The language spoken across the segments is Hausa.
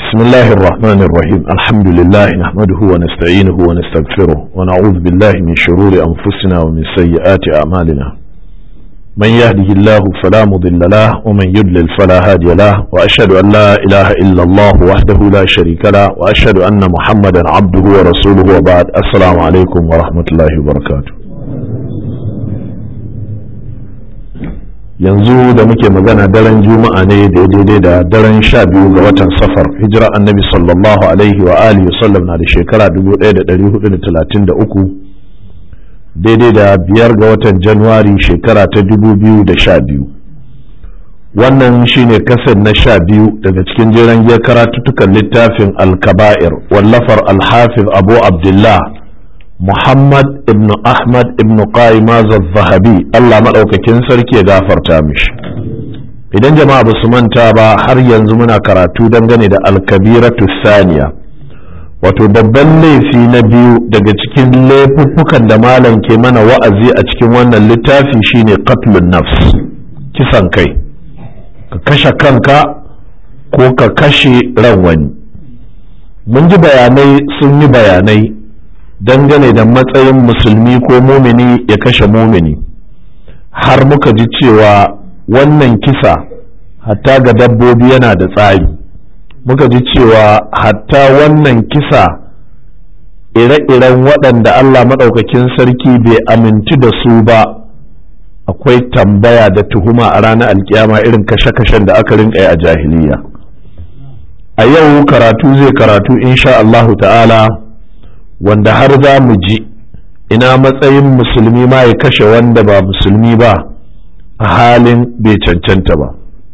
بسم الله الرحمن الرحيم الحمد لله نحمده ونستعينه ونستغفره ونعوذ بالله من شرور أنفسنا ومن سيئات أعمالنا من يهده الله فلا مضل له ومن يضلل فلا هادي له وأشهد أن لا إله إلا الله وحده لا شريك له وأشهد أن محمدا عبده ورسوله وبعد السلام عليكم ورحمة الله وبركاته yanzu da muke magana daren juma'a ne da daidai da daren sha biyu ga watan safar hijira annabi sallallahu alaihi wa alihi wasallam na da shekara 1433 daidai da biyar ga watan januwari shekara ta 2012 wannan shine kasar na sha biyu daga cikin jiran giyar karatuttukan littafin alkaba'ir wallafar alhafiz abu abdullah Muhammad ibn Ahmad ibn Qaimaz zahabi Allah maɗaukakin sarki ya gafarta mishi idan jama'a ba su manta ba har yanzu muna karatu dangane da alkabiratu saniya wato babban laifi na biyu daga cikin laifuffukan da malam ke mana wa'azi a cikin wannan littafi shine qatlun nafs kisan kai ka kashe kanka ko ka kashe ran wani mun ji bayanai sun yi bayanai dangane da matsayin musulmi ko mumini ya kashe mumini har muka ji cewa wannan kisa hatta ga dabbobi yana da tsari muka ji cewa hatta wannan kisa ire-iren waɗanda Allah maɗaukakin sarki bai aminci da su ba akwai tambaya da tuhuma a ranar alkiyama irin kashe-kashen da aka rinka yi a jahiliya a yau karatu zai karatu insha Allahu ta'ala wanda har za mu ji ina matsayin musulmi ma ya kashe wanda ba musulmi ba a halin bai cancanta ba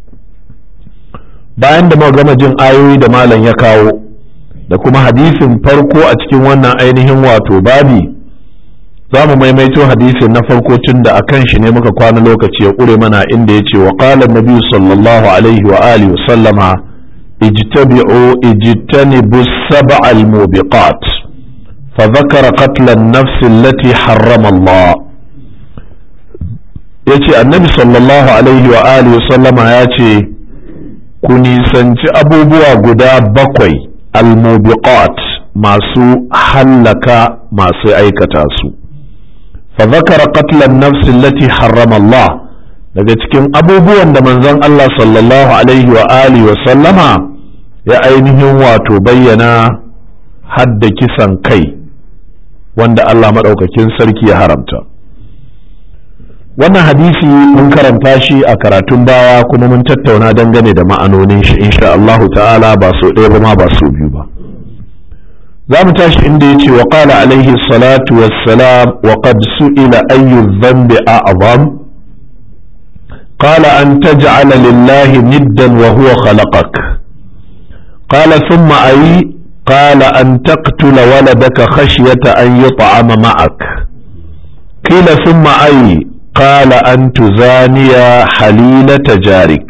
bayan da gama jin ayoyi da malam ya kawo da kuma hadisin farko a cikin wannan ainihin wato babi za mu maimaito hadisin na farko tun da akan shi ne muka kwana lokaci ya ƙure mana inda ya ce wa ƙalar nabi sallallahu alaihi wa alihi wa sallama ijtabi'u ijtanibu sab'al mubiqat فذكر قتل النفس التي حرم الله yace annabi sallallahu alaihi wa alihi sallama ya ce ku nisanci abubuwa guda bakwai almubiqat masu hallaka masu aikata su fa zakara qatlan nafsi allati harrama Allah daga cikin abubuwan da manzon Allah sallallahu alaihi wa alihi wa sallama ya ainihin wato bayyana hadda kisan kai wanda Allah maɗaukakin sarki ya haramta wannan hadisi mun karanta shi a karatun baya kuma mun tattauna dangane da ma'anonin shi insha Allahu ta'ala ba so ɗaya ba ma ba so biyu ba za mu tashi inda ya ce wa qala alaihi salatu wassalam wa qad su'ila ayyu dhanbi a'zam qala an taj'ala lillahi niddan wa huwa khalaqak qala thumma ayi قال أن تقتل ولدك خشية أن يطعم معك قيل ثم أي قال أن تزاني حليلة جارك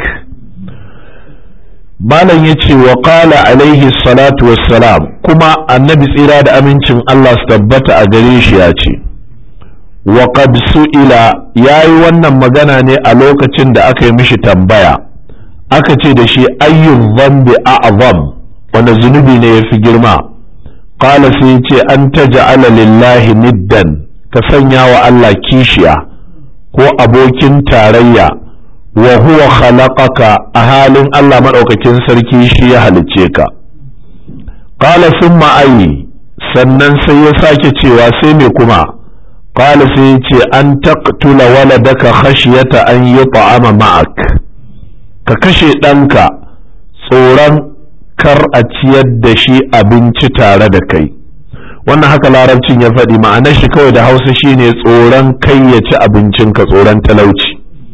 malam ya ce wa ƙala alaihi salatu wassalam kuma annabi tsira da amincin Allah su tabbata a gare shi ya ce wa qad su'ila yayi wannan magana ne a lokacin da aka yi mishi tambaya aka ce da shi ayyun dhanbi a'zam wanda zunubi ne ya fi girma ƙala sai ce an ta ja'ala lillahi niddan ka sanya wa Allah kishiya ko abokin tarayya wa huwa khalaqaka a halin Allah maɗaukakin sarki shi ya halicce ka ƙala sun ma'ayi sannan sai ya sake cewa sai me kuma ƙala sai ya ce an taqtula waladaka khashiyata an yi ta'ama ma'ak ka kashe ɗanka tsoron kar a ciyar da shi abinci tare da kai wannan haka larabcin ya faɗi ma'anar shi kawai da hausa shine tsoron kai ya ci abincinka tsoron talauci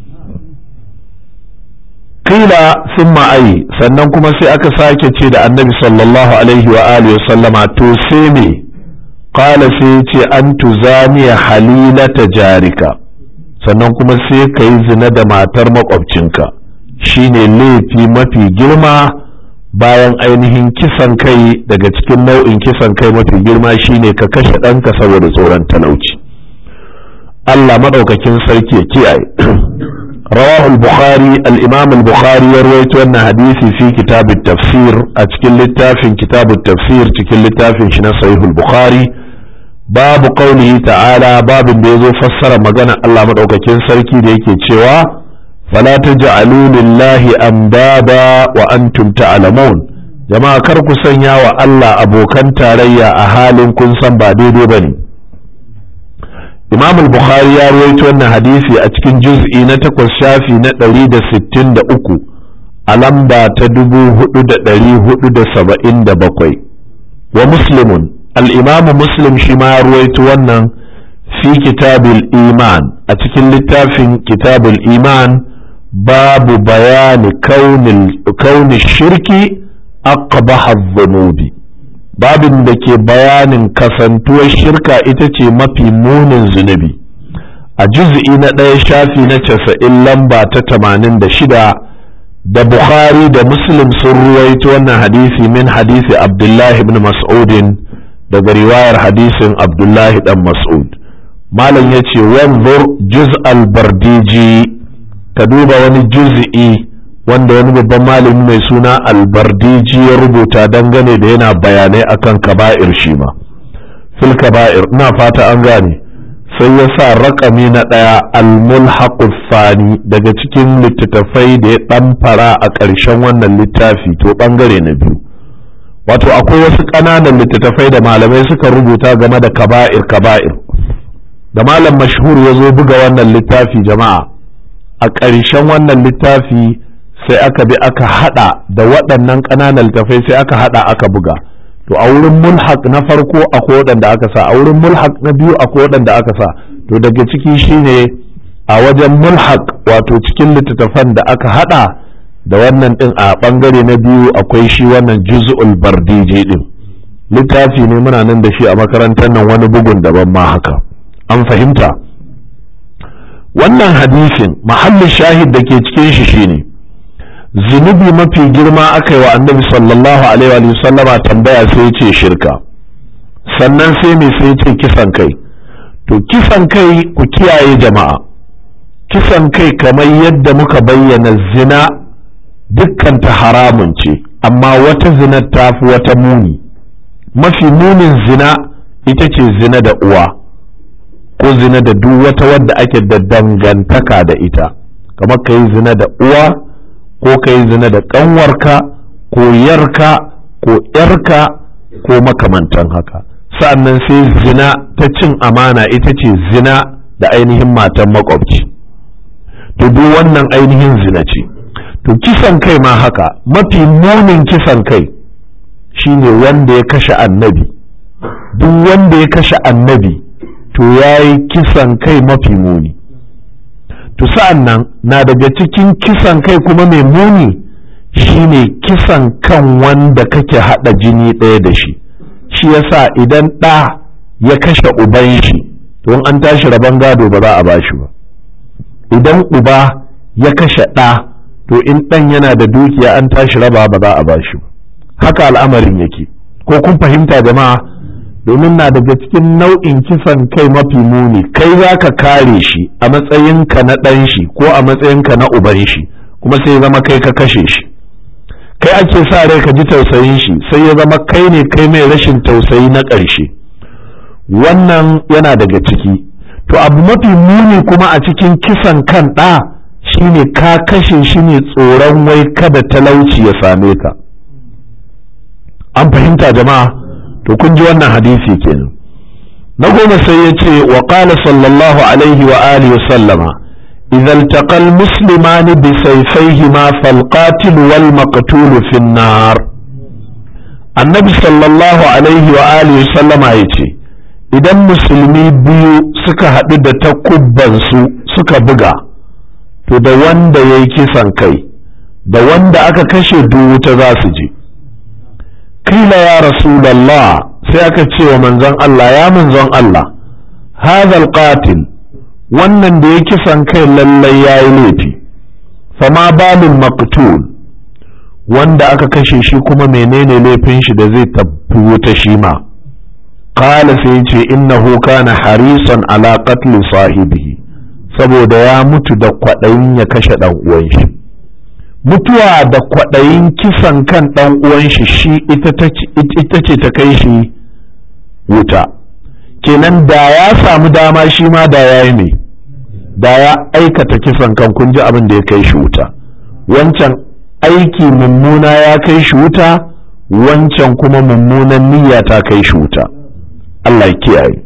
kila sun ma'ayi sannan kuma sai aka sake ce da annabi sallallahu alaihi wa alihi sallama to sai me qala sai ce an tuzaniya halilata jarika sannan kuma sai ka yi zina da matar makwabcinka shine laifi mafi girma bayan ainihin kisan kai daga cikin nau'in kisan kai mafi girma shine ka kashe ɗanka saboda tsoron talauci Allah maɗaukakin sarki ya kiyaye رواه البخاري الإمام البخاري يروي أن حديثي في كتاب التفسير أتكل في كتاب التفسير تكل شنا صحيح البخاري باب قوله تعالى باب بيزو فسر مغانا الله مدعوكين سركي ديكي تشوا فلا تجعلوا لله أندادا وأنتم تعلمون jama'a kar ku sanya wa Allah abokan tarayya a halin kun san ba daidai ba ne imam al-bukhari ya rawaito wannan hadisi a cikin juz'i na takwas shafi na ɗari da sittin da uku a lamba ta dubu hudu da ɗari hudu da saba'in da bakwai wa muslimun al-imam muslim shi ma ya rawaito wannan fi kitabul iman a cikin littafin kitabul iman babu bayani kauni shirki aqbaha dhunubi babin da ke bayanin kasantuwar shirka ita ce mafi munin zunubi a juz'i na ɗaya shafi na casa'in lamba ta tamanin da shida da bukhari da muslim sun ruwaito wannan hadisi min hadisi abdullahi ibn mas'udin daga riwayar hadisin abdullahi dan mas'ud malam ya ce wanzur juz al-bardiji ka duba wani juz'i wanda wani babban malami mai suna albardiji ya rubuta dangane da yana bayanai akan kaba'ir shi ma fil kaba'ir ina fata an gane sai ya sa rakami na ɗaya almulhaqu fani daga cikin littattafai da ya ɗan fara a ƙarshen wannan littafi to ɓangare na biyu wato akwai wasu ƙananan littattafai da malamai suka rubuta game da kaba'ir kaba'ir da malam mashhur ya zo buga wannan littafi jama'a a ƙarshen wannan littafi sai aka bi aka hada da waɗannan ƙananan littafai sai aka hada aka buga to a wurin mulhaq na farko akwai waɗanda aka sa a wurin mulhaq na biyu akwai waɗanda aka sa to daga ciki shine a wajen mulhaq wato cikin littattafan da aka hada da wannan din a bangare na biyu akwai shi wannan juz'ul bardiji din littafi ne muna nan da shi a makarantar nan wani bugun daban ma haka an fahimta wannan hadisin mahallin shahid da ke cikin shi shine zunubi mafi girma aka yi wa annabi sallallahu alaihi wa sallama tambaya sai ya ce shirka sannan sai mai sai ce kisan kai to kisan kai ku kiyaye jama'a kisan kai kamar yadda muka bayyana zina dukkan ta haramun ce amma wata zina ta fi wata muni mafi munin zina ita ce zina da uwa ko zina da duk wata wadda ake da dangantaka da ita kamar ka yi zina da uwa ko ka yi zina da ƙanwarka ko yarka ko ‘yarka ko makamantan haka sa'annan sai zina ta cin amana ita ce zina da ainihin matan makwabci to duk wannan ainihin zina ce to kisan kai ma haka mafi munin kisan kai shine wanda ya kashe annabi duk wanda ya kashe annabi to ya yi kisan kai mafi muni to sa'an nan na daga cikin kisan kai kuma mai muni shine kisan kan wanda kake haɗa jini ɗaya da shi shi yasa idan ɗa ya kashe uban shi to an tashi rabon gado ba za a ba shi ba idan uba ya kashe ɗa to in ɗan yana da dukiya an tashi raba ba za a ba shi ba haka al'amarin yake ko kun fahimta jama'a domin na daga cikin nau'in kisan kai mafi muni kai za ka kare shi a matsayinka na ɗan shi ko a matsayinka na uban shi kuma sai zama kai ka kashe shi kai ake sa rai ka ji tausayin shi sai ya zama kai ne kai mai rashin tausayi na ƙarshe wannan yana daga ciki to abu mafi muni kuma a cikin kisan kan ɗa shine ka kashe shi ne tsoron wai kada talauci ya same ka an fahimta jama'a to kun ji wannan hadisi kenan na goma sai ya ce wa qala sallallahu alaihi wa alihi sallama idza iltaqa almuslimani bi sayfayhima falqatil wal maqtul fi an-nar annabi sallallahu alaihi wa alihi sallama yace idan musulmi biyu suka haɗu da takubbansu suka buga to da wanda ya yi kisan kai da wanda aka kashe wuta za su je kila ya rasulallah sai aka ce wa manzon Allah ya manzon Allah hadhal qatil wannan da ya kisan kai lallai ya yi laifi fama balin maqtul wanda aka kashe shi kuma menene laifin shi da zai tafi wuta shi ma qala sai ce innahu kana harisan ala qatl sahibihi saboda ya mutu da kwaɗayin ya kashe ɗan uwan shi mutuwa da kwaɗayin kisan kan ɗan uwan shi shi ita ce ta kai shi wuta kenan da ya samu dama shi ma da ya yi mai da ya aikata kisan kan kun ji abin da ya kai shi wuta wancan aiki mummuna ya kai shi wuta wancan kuma mummunan niyya ta kai shi wuta Allah ya kiyaye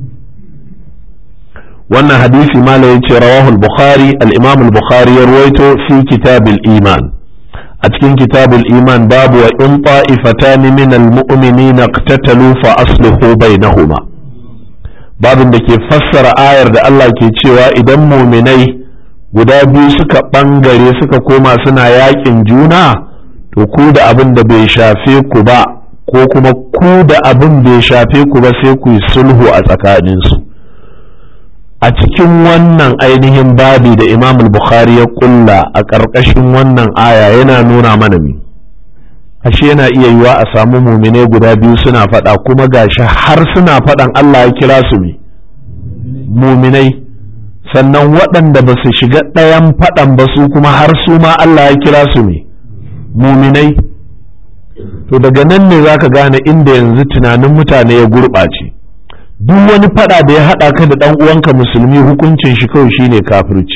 wannan hadisi mala ya ce rawahul bukhari al-imam al-bukhari ya ruwaito fi kitabul iman a cikin kitabul iman babu wa in ta'ifatani min al-mu'minina iqtatalu fa aslihu bainahuma babin da ke fassara ayar da Allah ke cewa idan muminai guda biyu suka bangare suka koma suna yakin juna to ku da abin da bai shafe ku ba ko kuma ku da abin bai shafe ku ba sai ku yi sulhu a tsakaninsu a cikin wannan ainihin babi da imam bukhari ya kulla a ƙarƙashin wannan aya yana nuna mana mi ashe yana iya yiwa a samu mumine guda biyu suna faɗa kuma gashi har suna faɗan Allah ya kira su mi muminai sannan waɗanda ba su shiga ɗayan faɗan ba su kuma har su ma Allah ya kira su mi muminai to daga nan ne za ka gane inda yanzu tunanin mutane ya gurɓace duk wani fada da ya haɗa ka da ɗan uwanka musulmi hukuncin shi kawai shine kafirci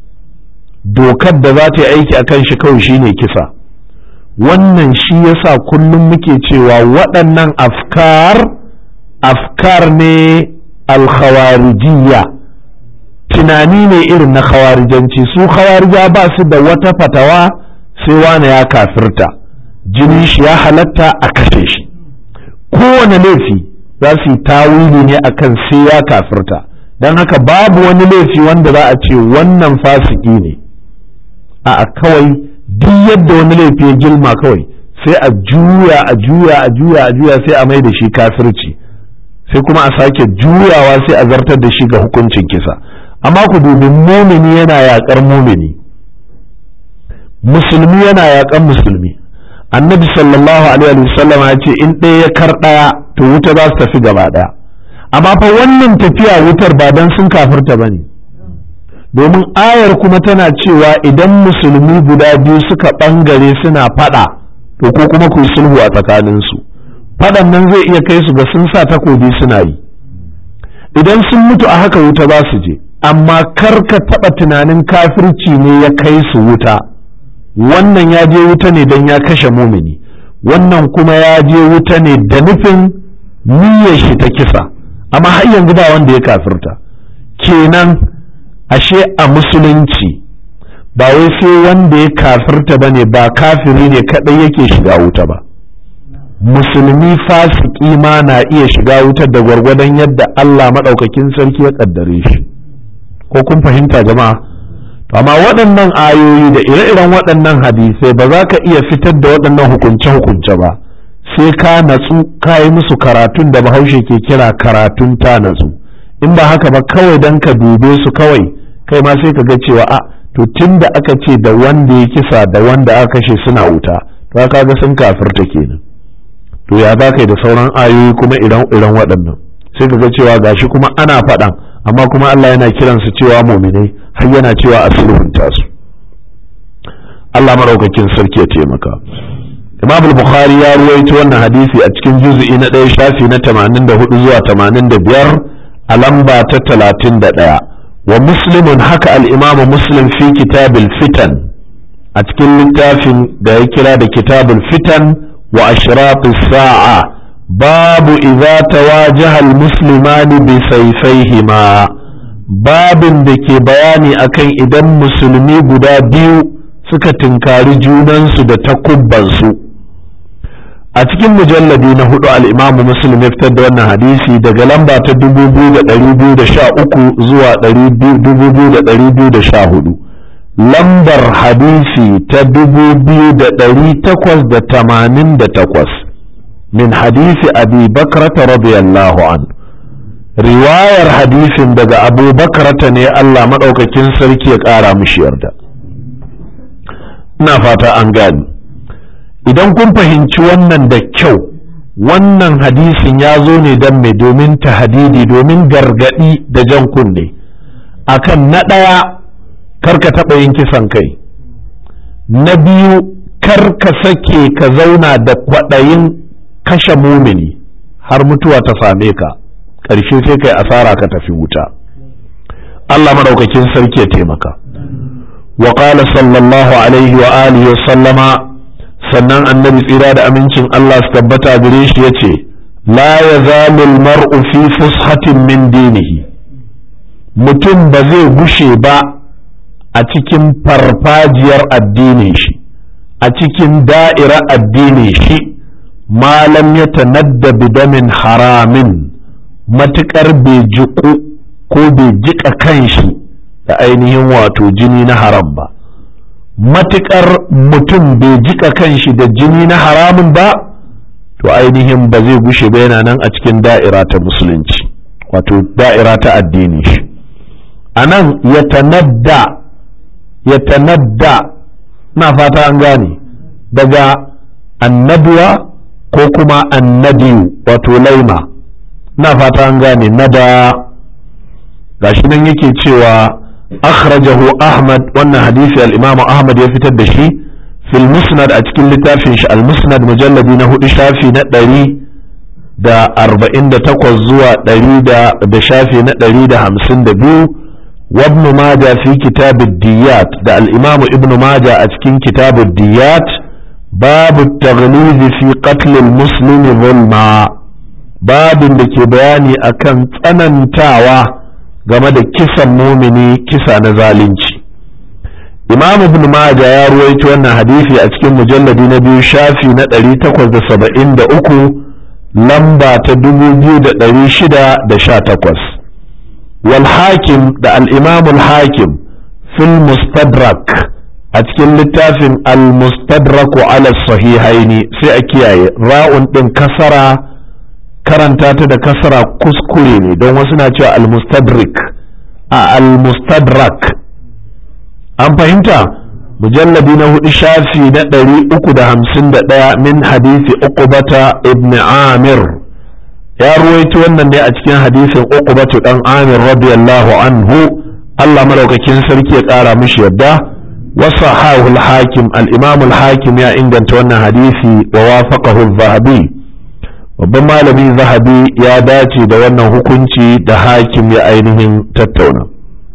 dokar da za ta yi aiki a kan shi kawai shine kisa wannan shi yasa kullum muke cewa waɗannan afkar afkar ne alkhawarijiyya tunani ne irin na khawarijanci su khawarija ba su da wata fatawa sai wane ya kafirta jinin shi ya halatta a kashe shi kowane laifi za su yi tawili ne akan sai ya kafirta don haka babu wani laifi wanda za a ce wannan fasiki ne a kawai duk yadda wani laifi ya gilma kawai sai a juya a juya a juya a juya sai a mai da shi kafirci sai kuma a sake juyawa sai a zartar da shi ga hukuncin kisa amma ku dubi mumini yana yaƙar mumini musulmi yana yaƙan musulmi annabi sallallahu alaihi wasallam ya ce in ɗaya ya kar ɗaya to wuta za su tafi gaba ɗaya amma fa wannan tafiya wutar ba dan sun kafirta bane domin ayar kuma tana cewa idan musulmi guda biyu suka ɓangare suna faɗa to ko kuma ku sulhu a tsakaninsu faɗan nan zai iya kai su ga sun sa takobi suna yi idan sun mutu a haka wuta za su je amma kar ka taɓa tunanin kafirci ne ya kai su wuta wannan ya je wuta ne don ya kashe mumini wannan kuma ya je wuta ne da nufin niyyar shi ta kisa amma har yanzu ba wanda ya kafirta kenan ashe a musulunci ba wai sai wanda ya kafirta ba ne ba kafiri ne kaɗai yake shiga wuta ba musulmi fasiki ma na iya shiga wutar da gwargwadon yadda Allah maɗaukakin sarki ya ƙaddare shi ko kun fahimta jama'a amma waɗannan ayoyi da ire-iren waɗannan hadisai ba za ka iya fitar da waɗannan hukunce-hukunce ba sai ka natsu ka yi musu karatun da bahaushe ke kira karatun ta natsu in ba haka ba kawai don ka dube su kawai kai ma sai ka ga cewa a to tun da aka ce da wanda ya kisa da wanda aka kashe suna wuta to ka ga sun kafirta kenan to ya za ka yi da sauran ayoyi kuma iren waɗannan sai ka ga cewa gashi kuma ana faɗan amma kuma Allah yana kiransu cewa muminai har yana cewa a sulhunta su Allah maraukakin sarki ya taimaka Imam al-Bukhari ya ruwaito wannan hadisi a cikin juz'i na ɗaya shafi na 84 zuwa 85 a lamba ta 31 wa muslimun haka al-Imam Muslim fi kitabil fitan a cikin littafin da ya kira da kitabul fitan wa ashrafis sa'a babu idza tawajaha al-muslimani bi sayfayhima babin da ke bayani akan idan musulmi guda biyu suka tinkari junansu da takubbansu a cikin mujalladi na hudu al'imamu muslim ya fitar da wannan hadisi daga lamba ta 2213 zuwa 2214 lambar hadisi ta 2888 min hadisi abi bakrata radiyallahu anhu riwayar hadisin daga abu bakarata ne Allah maɗaukakin sarki ya ƙara mishi yarda ina fata an gani idan kun fahimci wannan da kyau wannan hadisin ya zo ne don mai domin tahadidi domin gargaɗi da jan kunne akan na ɗaya kar ka taɓa yin kisan kai na biyu kar ka sake ka zauna da kwaɗayin kashe mumini har mutuwa ta same ka ƙarshe sai kai asara ka tafi wuta Allah maɗaukakin sarki ya taimaka wa qala sallallahu alaihi wa alihi wa sallama sannan annabi tsira da amincin Allah su tabbata gare shi yace la yazalu al-mar'u fi fushatin min dinihi mutum ba zai gushe ba a cikin farfajiyar addinin shi a cikin da'ira addinin shi malam ya tanadda bidamin haramin matuƙar bai jiƙu ko bai jiƙa kanshi da ainihin wato jini na haram ba matuƙar mutum bai jiƙa kanshi da jini na haramun ba to ainihin ba zai gushe ba yana nan a cikin da'ira ta musulunci wato da'ira ta addini shi a nan ya tanadda ya tanadda na fata an gane daga annabuwa ko kuma annadiyu wato laima na fata an gane nada gashi nan yake cewa akhrajahu ahmad wannan hadisi al-imam ahmad ya fitar da shi fil musnad a cikin littafin shi al-musnad mujalladi na hudu shafi na ɗari da arba'in da takwas zuwa ɗari da shafi na ɗari da hamsin da biyu وابن ماجه في كتاب الديات ده الإمام ابن ماجه أتكين كتاب الديات باب التغليظ في قتل المسلم ظلما باب da bayani akan tsanantawa game da kisan mumini kisa na zalunci imam ibn maja ya ruwaito wannan hadisi a cikin mujalladi na biyu shafi na 873 lamba ta 2618 والحاكم ده الإمام الحاكم في المستدرك أتكلم للتافن المستدرك على الصحيحين سيأكياي راء دين كسرة karanta ta da kasara kuskure ne don wasu na cewa almustadrik a almustadrak an fahimta mujalladi na hudu shafi na ɗari uku da hamsin da ɗaya min hadisi uqbata ibn amir ya ruwaito wannan ne a cikin hadisin uqbatu dan amir radiyallahu anhu Allah madaukakin sarki ya kara mishi yadda wa sahahu al-hakim al-imam al-hakim ya inganta wannan hadisi wa wafaqahu az-zahabi babban malami zahabi ya dace da wannan hukunci da hakim ya ainihin tattauna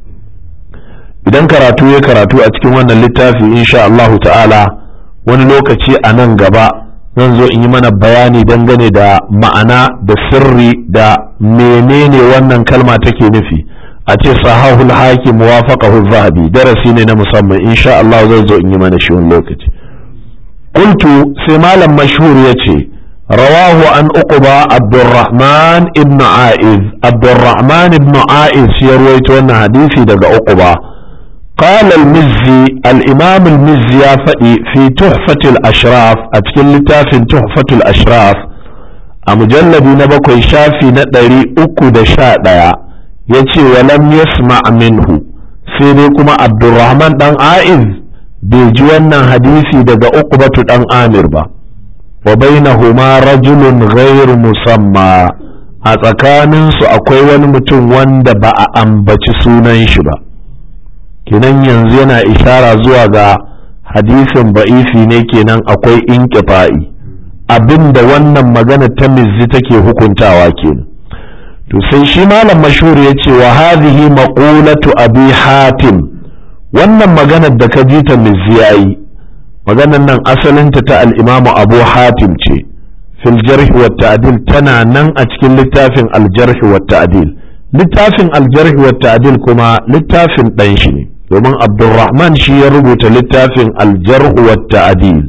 idan karatu ya karatu a cikin wannan littafi insha Allah ta'ala wani lokaci a nan gaba zan zo in yi mana bayani dangane da ma'ana da sirri da menene wannan kalma take nufi a ce sahahul hakim wafaqahu zahabi darasi ne na musamman insha Allah zan zo in yi mana shi wani lokaci qultu sai malam mashhur yace rawahu an uqba abdurrahman ibn aiz abdurrahman ibn aiz ya ruwaito wannan hadisi daga uqba قال المزي الإمام المزي فدي في تحفة الأشراف أتكلم لتاف تحفة الأشراف أمجلد نبكو شافي ندري أكو دشاء يتي ولم يسمع منه سيديكما عبد الرحمن دان عائذ بيجوانا حديثي دقا أقبة دان آمر با وبينهما رجل غير مسمى a tsakaninsu akwai wani mutum wanda ba a ambaci sunan shi ba kenan yanzu yana ishara zuwa ga hadisin ba'ifi ne kenan akwai inkifa'i abin da wannan magana ta mizzi take hukuntawa kenan to sai shi malam mashhur ya ce wa hadhihi maqulatu abi hatim wannan maganar da ka ji ta mizzi yayi maganar nan asalinta ta al-imamu abu hatim ce fil jarh wa ta'dil tana nan a cikin littafin al-jarh wa ta'dil littafin al-jarh wa ta'dil kuma littafin dan shi ne domin abdulrahman shi ya rubuta littafin aljarhu wa ta'adil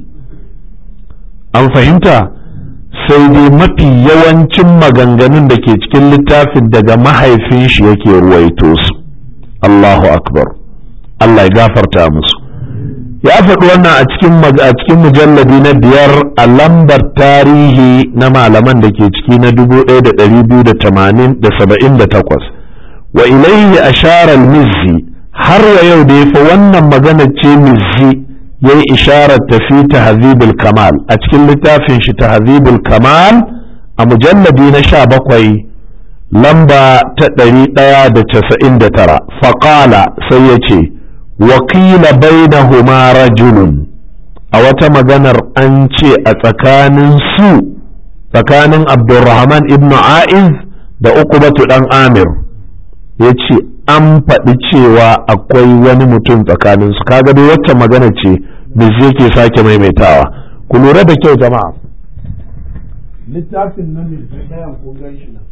an fahimta sai dai mafi yawancin maganganun da ke cikin littafin daga mahaifin shi yake ruwaito su Allahu akbar Allah ya gafarta musu ya faɗi wannan a cikin a cikin mujalladi na biyar a lambar tarihi na malaman da ke ciki na 1278 wa ilayhi ashara al-mizzi har wa yau da yafi wannan magana ce mizzi ya yi isharar tafi tahzibul kamal a cikin littafin shi tahzibul kamal a mujalladi na sha bakwai lamba ta ɗari ɗaya da casa'in da tara faƙala sai ya ce wakila bainahuma rajulun a wata maganar an ce a tsakanin su tsakanin abdulrahman ibn a'iz da ukubatu ɗan amir ya ce an faɗi cewa akwai wani mutum tsakanin su kaga dai wacce magana ce zai ke sake maimaitawa ku lura da kyau jama'a littafin nan ne ɗayan kun gan shi nan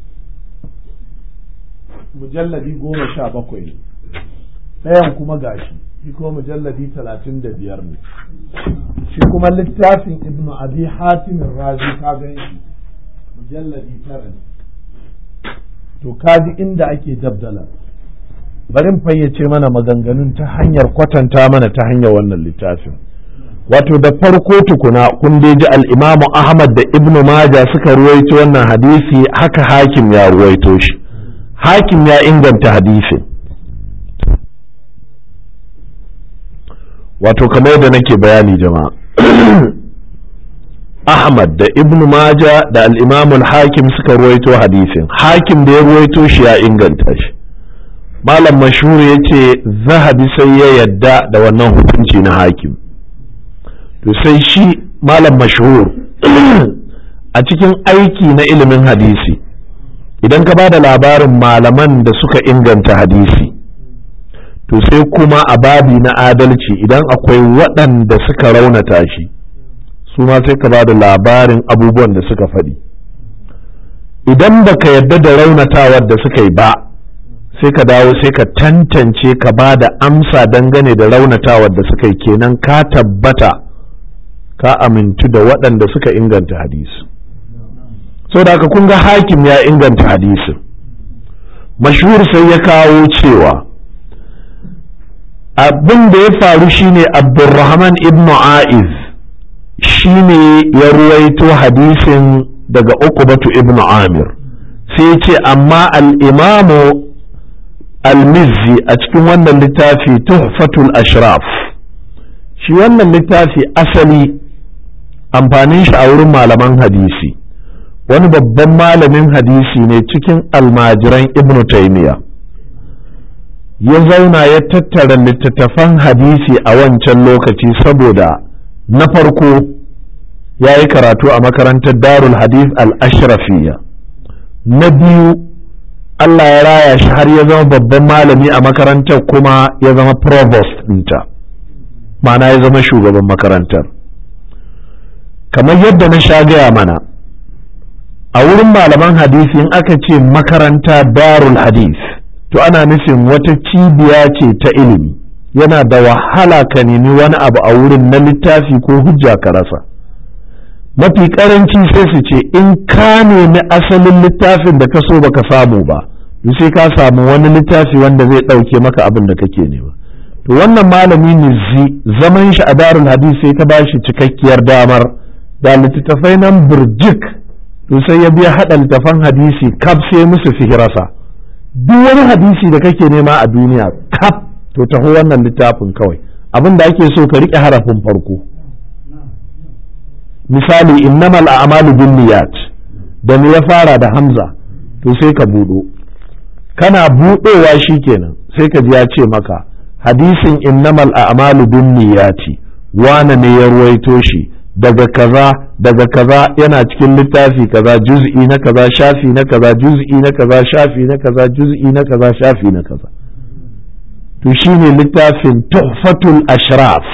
mujalladi goma sha bakwai ne ɗayan kuma gashi shi kuma mujalladi talatin da biyar ne shi kuma littafin ibnu abi hatimin razi ka gan shi mujalladi tara ne to kaji inda ake dabdala barin fayyace mana maganganun ta hanyar kwatanta mana ta hanyar wannan littafin wato da farko tukuna kun dai ji al'imamu ahmad da ibnu maja suka ruwaito wannan hadisi haka hakim ya ruwaito shi hakim ya inganta hadisin wato kamar yadda nake bayani jama'a ahmad da ibnu maja da al'imamul hakim suka ruwaito hadisin hakim da ya ruwaito shi ya inganta shi malam mashhur ya ce zahabi sai ya yadda da wannan hukunci na hakim to sai shi malam mashhur a cikin aiki na ilimin hadisi idan ka ba da labarin malaman da suka inganta hadisi to sai kuma a babi na adalci idan akwai waɗanda suka raunata shi su ma sai ka ba da labarin abubuwan da suka faɗi idan baka yadda da raunatawar da suka yi ba sai ka dawo sai ka tantance ka ba da amsa dangane da raunatawar da suka yi kenan ka tabbata ka amintu da waɗanda suka inganta hadisi da haka kun ga hakim ya inganta hadisin mashhur sai ya kawo cewa abin da ya faru shine abdurrahman ibn a'iz shine ya ruwaito hadisin daga ukubatu ibn amir sai ce amma al'imamu al-mizzi a cikin wannan littafi tuhfatul ashraf shi wannan littafi asali amfanin shi a wurin malaman hadisi wani babban malamin hadisi ne cikin almajiran ibnu taymiya ya zauna ya tattara littattafan hadisi a wancan lokaci saboda na farko ya yi karatu a makarantar darul hadith al-ashrafiya na biyu Allah ya raya shi har ya zama babban malami a makarantar kuma ya zama provost ɗinta ma'ana ya zama shugaban makarantar kamar yadda na sha gaya mana a wurin malaman hadisi in aka ce makaranta darul hadith to ana nufin wata cibiya ce ta ilimi yana da wahala ka nemi wani abu a wurin na littafi ko hujja ka rasa mafi karanci sai su ce in ka nemi asalin littafin da ka so baka samu ba sai ka samu wani littafi wanda zai ɗauke maka abin da kake nema to wannan malami nizi zaman shi a darul hadith sai ta bashi cikakkiyar damar da littattafai nan burjik to sai ya biya haɗa littafan hadisi kaf sai musu fihirasa duk wani hadisi da kake nema a duniya kaf to taho wannan littafin kawai abin da ake so ka riƙe harafin farko misali innamal a'malu bin niyat da ya fara da hamza to sai ka buɗo kana buɗowa shikenan sai ka ji ya ce maka hadisin innamal a'malu bin niyati wane ne ya ruwaito shi daga kaza daga kaza yana cikin littafi kaza juz'i na kaza shafi na kaza juz'i na kaza shafi na kaza juz'i na kaza shafi na kaza to shine littafin tuhfatul ashraf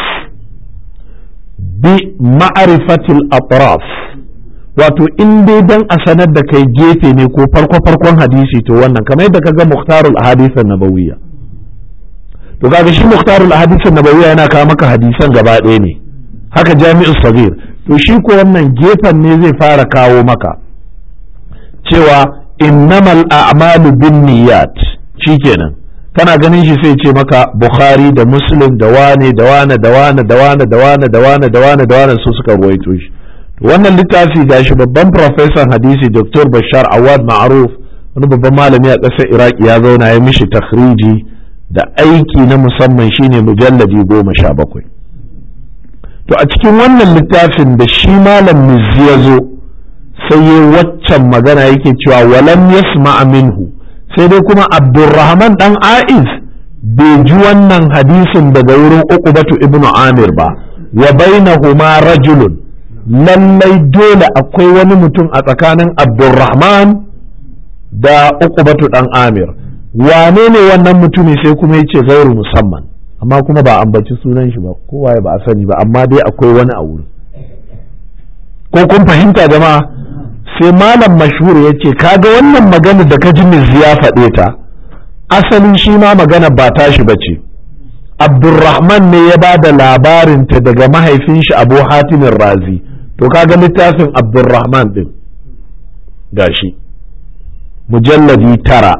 bi ma'rifatil atraf wato in dai dan a sanar da kai gefe ne ko farko farkon hadisi to wannan kamar yadda kaga muhtarul ahadith nabawiyya to kaga shi muhtarul ahadith nabawiyya yana kawo maka hadisan gaba ɗaya ne haka jami'ul sagir to shi ko wannan gefen ne zai fara kawo maka cewa innamal a'malu bin niyyat shikenan kana ganin shi sai ce maka bukhari da muslim da wane da wane da wane da wane da wane da wane da wane da wane su suka ruwaito shi wannan littafi gashi babban profesan hadisi dr bashar awad ma'ruf wani babban malami a ƙasar iraki ya zauna ya mishi takhriji da aiki na musamman shine mujalladi goma sha bakwai to a cikin wannan littafin da shi malam mizzi ya zo sai yi waccan magana yake cewa walam yasma minhu sai dai kuma abdurrahman dan aiz bai ji wannan hadisin daga wurin uqbatu ibnu amir ba wa bainahuma rajulun lallai dole akwai wani mutum a tsakanin abdurrahman da uqbatu dan amir wane ne wannan mutumi sai kuma yace gairu musamman amma kuma ba ambaci sunan shi ba kowa ba a sani ba amma dai akwai wani a wurin ko kun fahimta jama'a sai malam mashhur ya ce kaga wannan magana da ka ji ya faɗe ta asalin shi ma magana ba tashi ba ce abdurrahman ne ya ba da labarinta daga mahaifin shi abu hatimin razi to kaga littafin abdurrahman din gashi mujalladi tara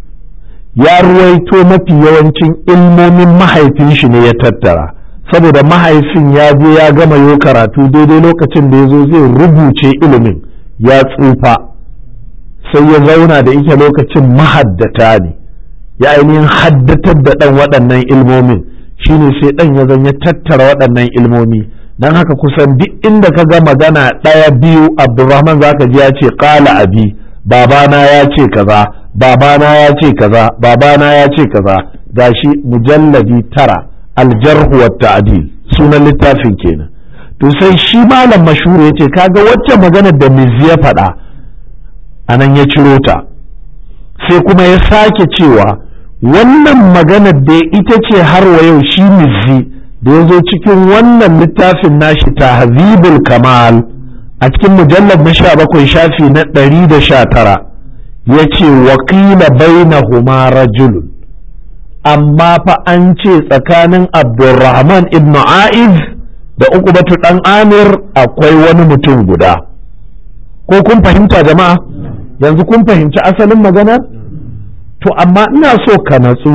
ya ruwaito mafi yawancin ilmomin mahaifin shi ne ya tattara saboda mahaifin ya je ya gama yo karatu daidai lokacin da ya zo zai rubuce ilimin ya tsufa sai ya zauna da ita lokacin mahaddata ne ya ainihin haddatar da ɗan waɗannan ilmomin shine sai ɗan ya zan ya tattara waɗannan ilmomi don haka kusan duk inda ka ga magana ɗaya biyu abdurrahman zaka ji ya ce ƙala abi babana ya ce kaza babana ya ce kaza babana ya ce kaza gashi mujalladi tara aljarhu wa ta'dil sunan littafin kenan to sai shi malam mashhur yace kaga wacce magana da mizi ya faɗa anan ya ciro ta sai kuma ya sake cewa wannan magana da ita ce har wa yau shi mizi da ya zo cikin wannan littafin nashi tahzibul kamal a cikin mujallar na sha bakwai shafi na ɗari da sha tara ya ce wakila bainahuma rajulun amma fa an ce tsakanin abdulrahman ibn a'iz da ukubatu dan amir akwai wani mutum guda ko kun fahimta jama'a yanzu kun fahimci asalin maganar to amma ina so ka natsu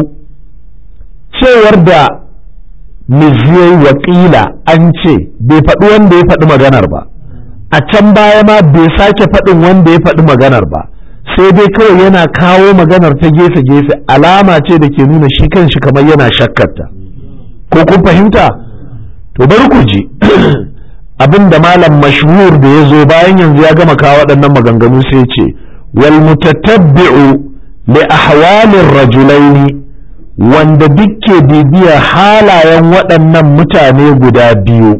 cewar da miziyai wakila an ce bai faɗi wanda ya faɗi maganar ba a can baya ma bai sake faɗin wanda ya faɗi maganar ba sai dai kawai yana kawo maganar ta gefe-gefe alama ce da ke nuna shi kanshi kamar yana shakkarta ko kun fahimta to bari ku ji abin da malam mashhur da ya zo bayan yanzu ya gama kawo waɗannan maganganu sai ce wal mutatabbi'u li ahwalir rajulaini wanda dukke bibiyar halayen waɗannan mutane guda biyu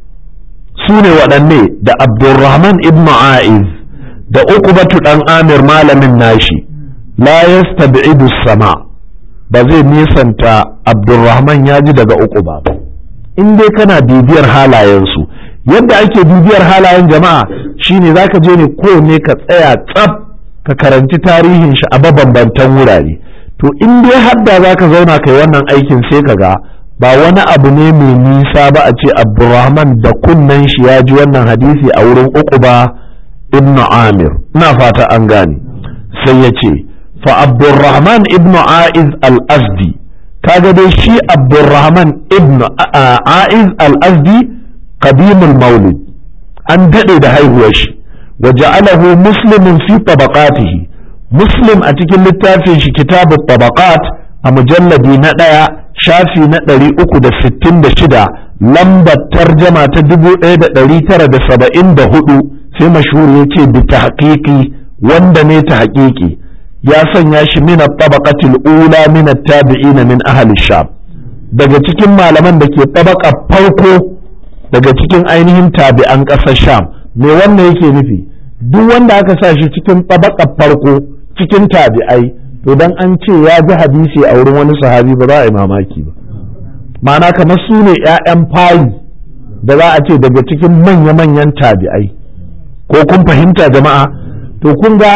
su ne waɗanne da abdulrahman ibn a'iz da uqbatu dan amir malamin nashi la yastabi'idu sama ba zai nisanta abdulrahman ya ji daga uquba ba in dai kana bibiyar halayensu yadda ake bibiyar halayen jama'a shine zaka je ne kowanne ka tsaya tsaf ka karanci tarihin shi a mabambantan wurare to in dai hadda zaka zauna kai wannan aikin sai ka ga ba wani abu ne mai nisa ba a ce abdulrahman da kunnen shi ya ji wannan hadisi a wurin uquba ibn amir ina fata an gane sai ya ce fa abdurrahman ibn aiz al-azdi kaga dai shi abdurrahman ibn aiz al-azdi qadimul maulid an dade da haihuwar shi wa ja'alahu muslimun fi tabaqatihi muslim a cikin littafin shi kitabu tabaqat a mujalladi na ɗaya shafi na ɗari uku da sittin da shida lambar tarjama ta dubu ɗaya da ɗari tara da saba'in da hudu sai mashhur ya ce bi ta wanda ne ta haƙiƙi ya sanya shi min tabaqatil ula min tabi'in min ahli sham daga cikin malaman da ke tabaka farko daga cikin ainihin tabi'an ƙasar sham me wannan yake nufi duk wanda aka sa shi cikin tabaka farko cikin tabi'ai to dan an ce ya ji hadisi a wurin wani sahabi ba za a yi mamaki ba ma'ana kamar su ne 'ya'yan fari da za a ce daga cikin manya-manyan tabi'ai ko kun fahimta jama'a to kun ga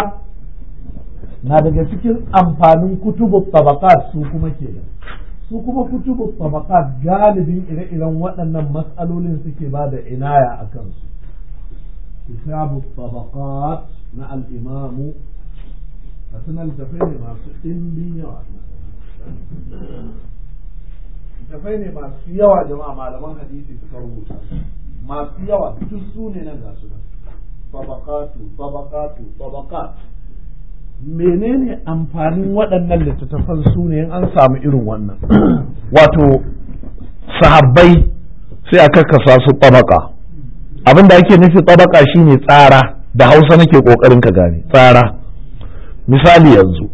na daga cikin amfanin kutubu tabaqat su kuma ke su kuma kutubu tabaqat galibin ire-iren waɗannan matsalolin suke ba da inaya a kansu kitabu tabaqat na al-imamu suna littafai ne masu ɗimbin yawa littafai ne masu yawa jama'a malaman hadisi suka rubuta masu yawa duk su ne nan ga su tabaqatu tabaqatu tabaqat menene amfanin waɗannan littattafan su ne in an samu irin wannan wato sahabbai sai a karkasa su tabaka abin da ake nufi tabaka shine tsara da hausa nake ƙoƙarin ka gane tsara misali yanzu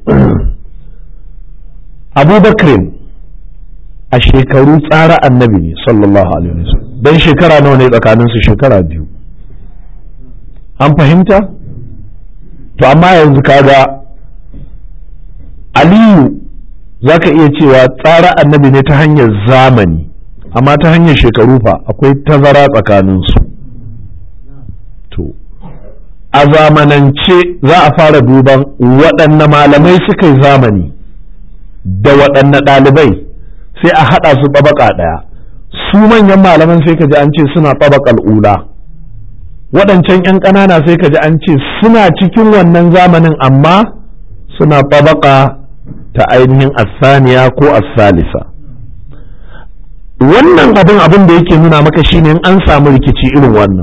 abubakar a shekaru tsara annabi ne sallallahu alaihi wasallam don shekara nawa ne tsakaninsu shekara biyu an fahimta to amma yanzu kaga aliyu za ka iya cewa tsara annabi ne ta hanyar zamani amma ta hanyar shekaru fa akwai tazara tsakaninsu to a zamanance za a fara duban waɗanne malamai suka yi zamani da waɗanne ɗalibai sai a haɗa su ɓabaƙa ɗaya su manyan malaman sai ka ji an ce suna ɓabaƙal ula waɗancan 'yan ƙanana sai ka ji an ce suna cikin wannan zamanin amma suna ɓabaƙa ta ainihin asaniya ko asalisa wannan abin abin da yake nuna maka shine in an samu rikici irin wannan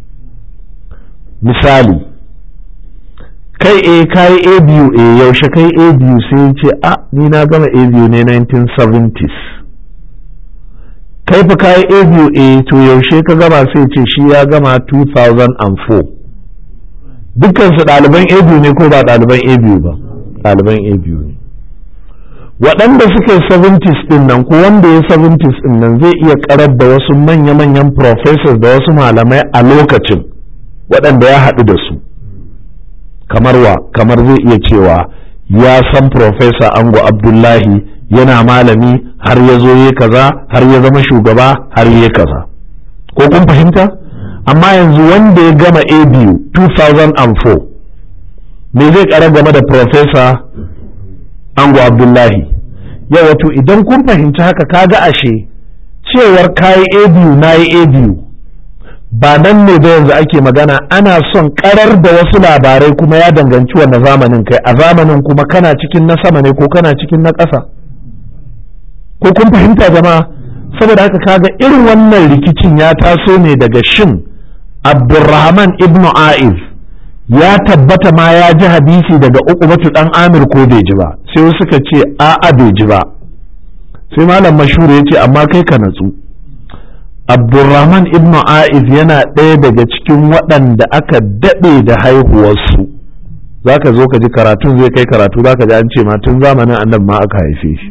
misali kai e kai a biyu e yaushe kai a biyu sai ce a ni na gama a biyu ne 1970s kai fa kai a biyu e to yaushe ka gama sai ce shi ya gama 2004 dukkansu ɗaliban a biyu ne ko ba ɗaliban a biyu ba ɗaliban a biyu ne waɗanda suke 70s ɗin nan ko wanda ya 70s ɗin nan zai iya karar da wasu manya-manyan professors da wasu malamai a lokacin waɗanda ya haɗu da su kamar wa kamar zai iya cewa ya san professor ango abdullahi yana malami har ya zo ya kaza har ya zama shugaba har ya kaza ko kun fahimta amma yanzu wanda ya gama a biyu 2004 me zai ƙara game da professor ango abdullahi yau wato idan kun fahimci haka kaga ashe cewar kayi a biyu na yi a biyu ba nan ne da yanzu ake magana ana son karar da wasu labarai kuma ya danganci wanda zamanin kai a zamanin kuma kana cikin na sama ne ko kana cikin na ƙasa ko kun fahimta jama'a saboda haka kaga irin wannan rikicin ya taso ne daga shin abdurrahman ibn aiz ya tabbata ma ya ji hadisi daga uqbatu dan amir ko bai ji ba sai suka ce a'a bai ji ba sai malam mashhur ya ce amma kai ka natsu abdurrahman ibn aiz yana ɗaya daga cikin waɗanda aka daɗe da haihuwarsu za ka zo ka ji karatun zai kai karatu za ka ji an ce ma tun zamanin annabi ma aka haife shi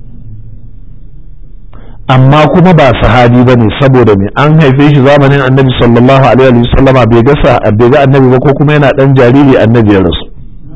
amma kuma ba sahabi ba ne saboda me an haife shi zamanin annabi sallallahu alaihi wa sallama bai ga bai ga annabi ba ko kuma yana dan jariri annabi ya rasu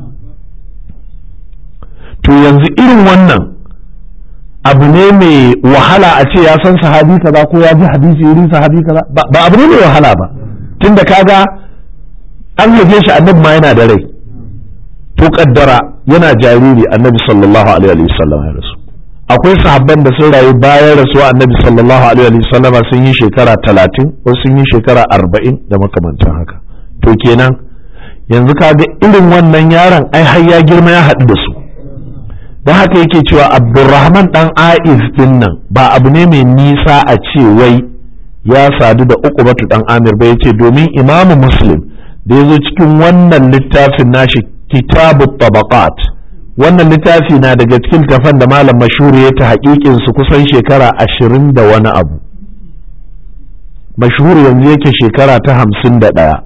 to yanzu irin wannan abu ne mai wahala a ce ya san sahabi kaza ko ya ji hadisi wurin sahabi kaza ba abu ne mai wahala ba tunda kaga an haife shi annabi ma yana da rai to kaddara yana jariri annabi sallallahu alaihi wa sallam ya rasu akwai sahabban da sun rayu bayan rasuwa annabi sallallahu alaihi wa sallam sun yi shekara talatin ko sun yi shekara arba'in da makamantan haka to kenan yanzu kaga irin wannan yaron ai har ya girma ya haɗu da su don haka yake cewa abdurrahman dan aiz din nan ba abu ne mai nisa a ce wai ya sadu da uqbatu dan amir ba yace domin imamu muslim da ya zo cikin wannan littafin nashi kitabu tabaqat wannan littafi na daga cikin tafan da malam mashhuri ya ta haƙiƙin su kusan shekara ashirin da wani abu mashhuri yanzu yake shekara ta hamsin da ɗaya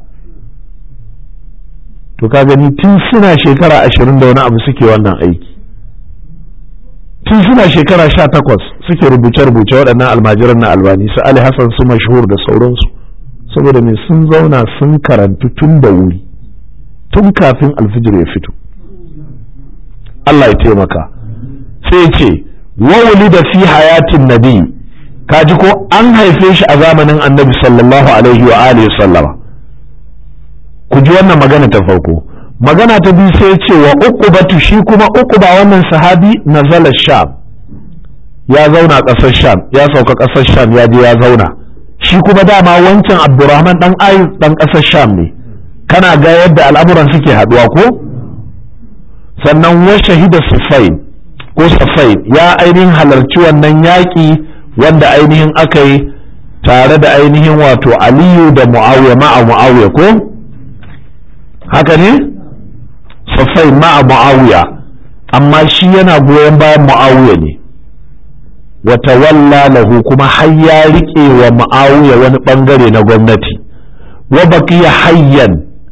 to ka gani tun suna shekara ashirin da wani abu suke wannan aiki tun suna shekara sha takwas suke rubuce-rubuce waɗannan almajiran na albani su ali hassan su mashhur da sauransu saboda me sun zauna sun karantu tun da wuri tun kafin alfijir ya fito Allah ya taimaka sai ce wawuli da fi hayatin nabi kaji ko an haife shi a zamanin annabi sallallahu alaihi wa alihi sallama ku ji wannan magana ta farko magana ta biyu sai ce wa uqubatu shi kuma uquba wannan sahabi nazala sham ya zauna ƙasar sham ya sauka ƙasar sham ya je ya zauna shi kuma dama wancan abdurrahman dan ayu dan ƙasar sham ne kana ga yadda al'amuran suke haduwa ko sannan wa shahida sufain ko sufain ya ainihin halarci wannan yaƙi wanda ainihin aka yi tare da ainihin wato aliyu da mu'awiya ma'a mu'awiya ko haka ne Safai ma'a Muawiya amma shi yana goyon bayan Muawiya ne wata walla lahu kuma har ya riƙe wa Muawiya wani ɓangare na gwamnati wa baqiya hayyan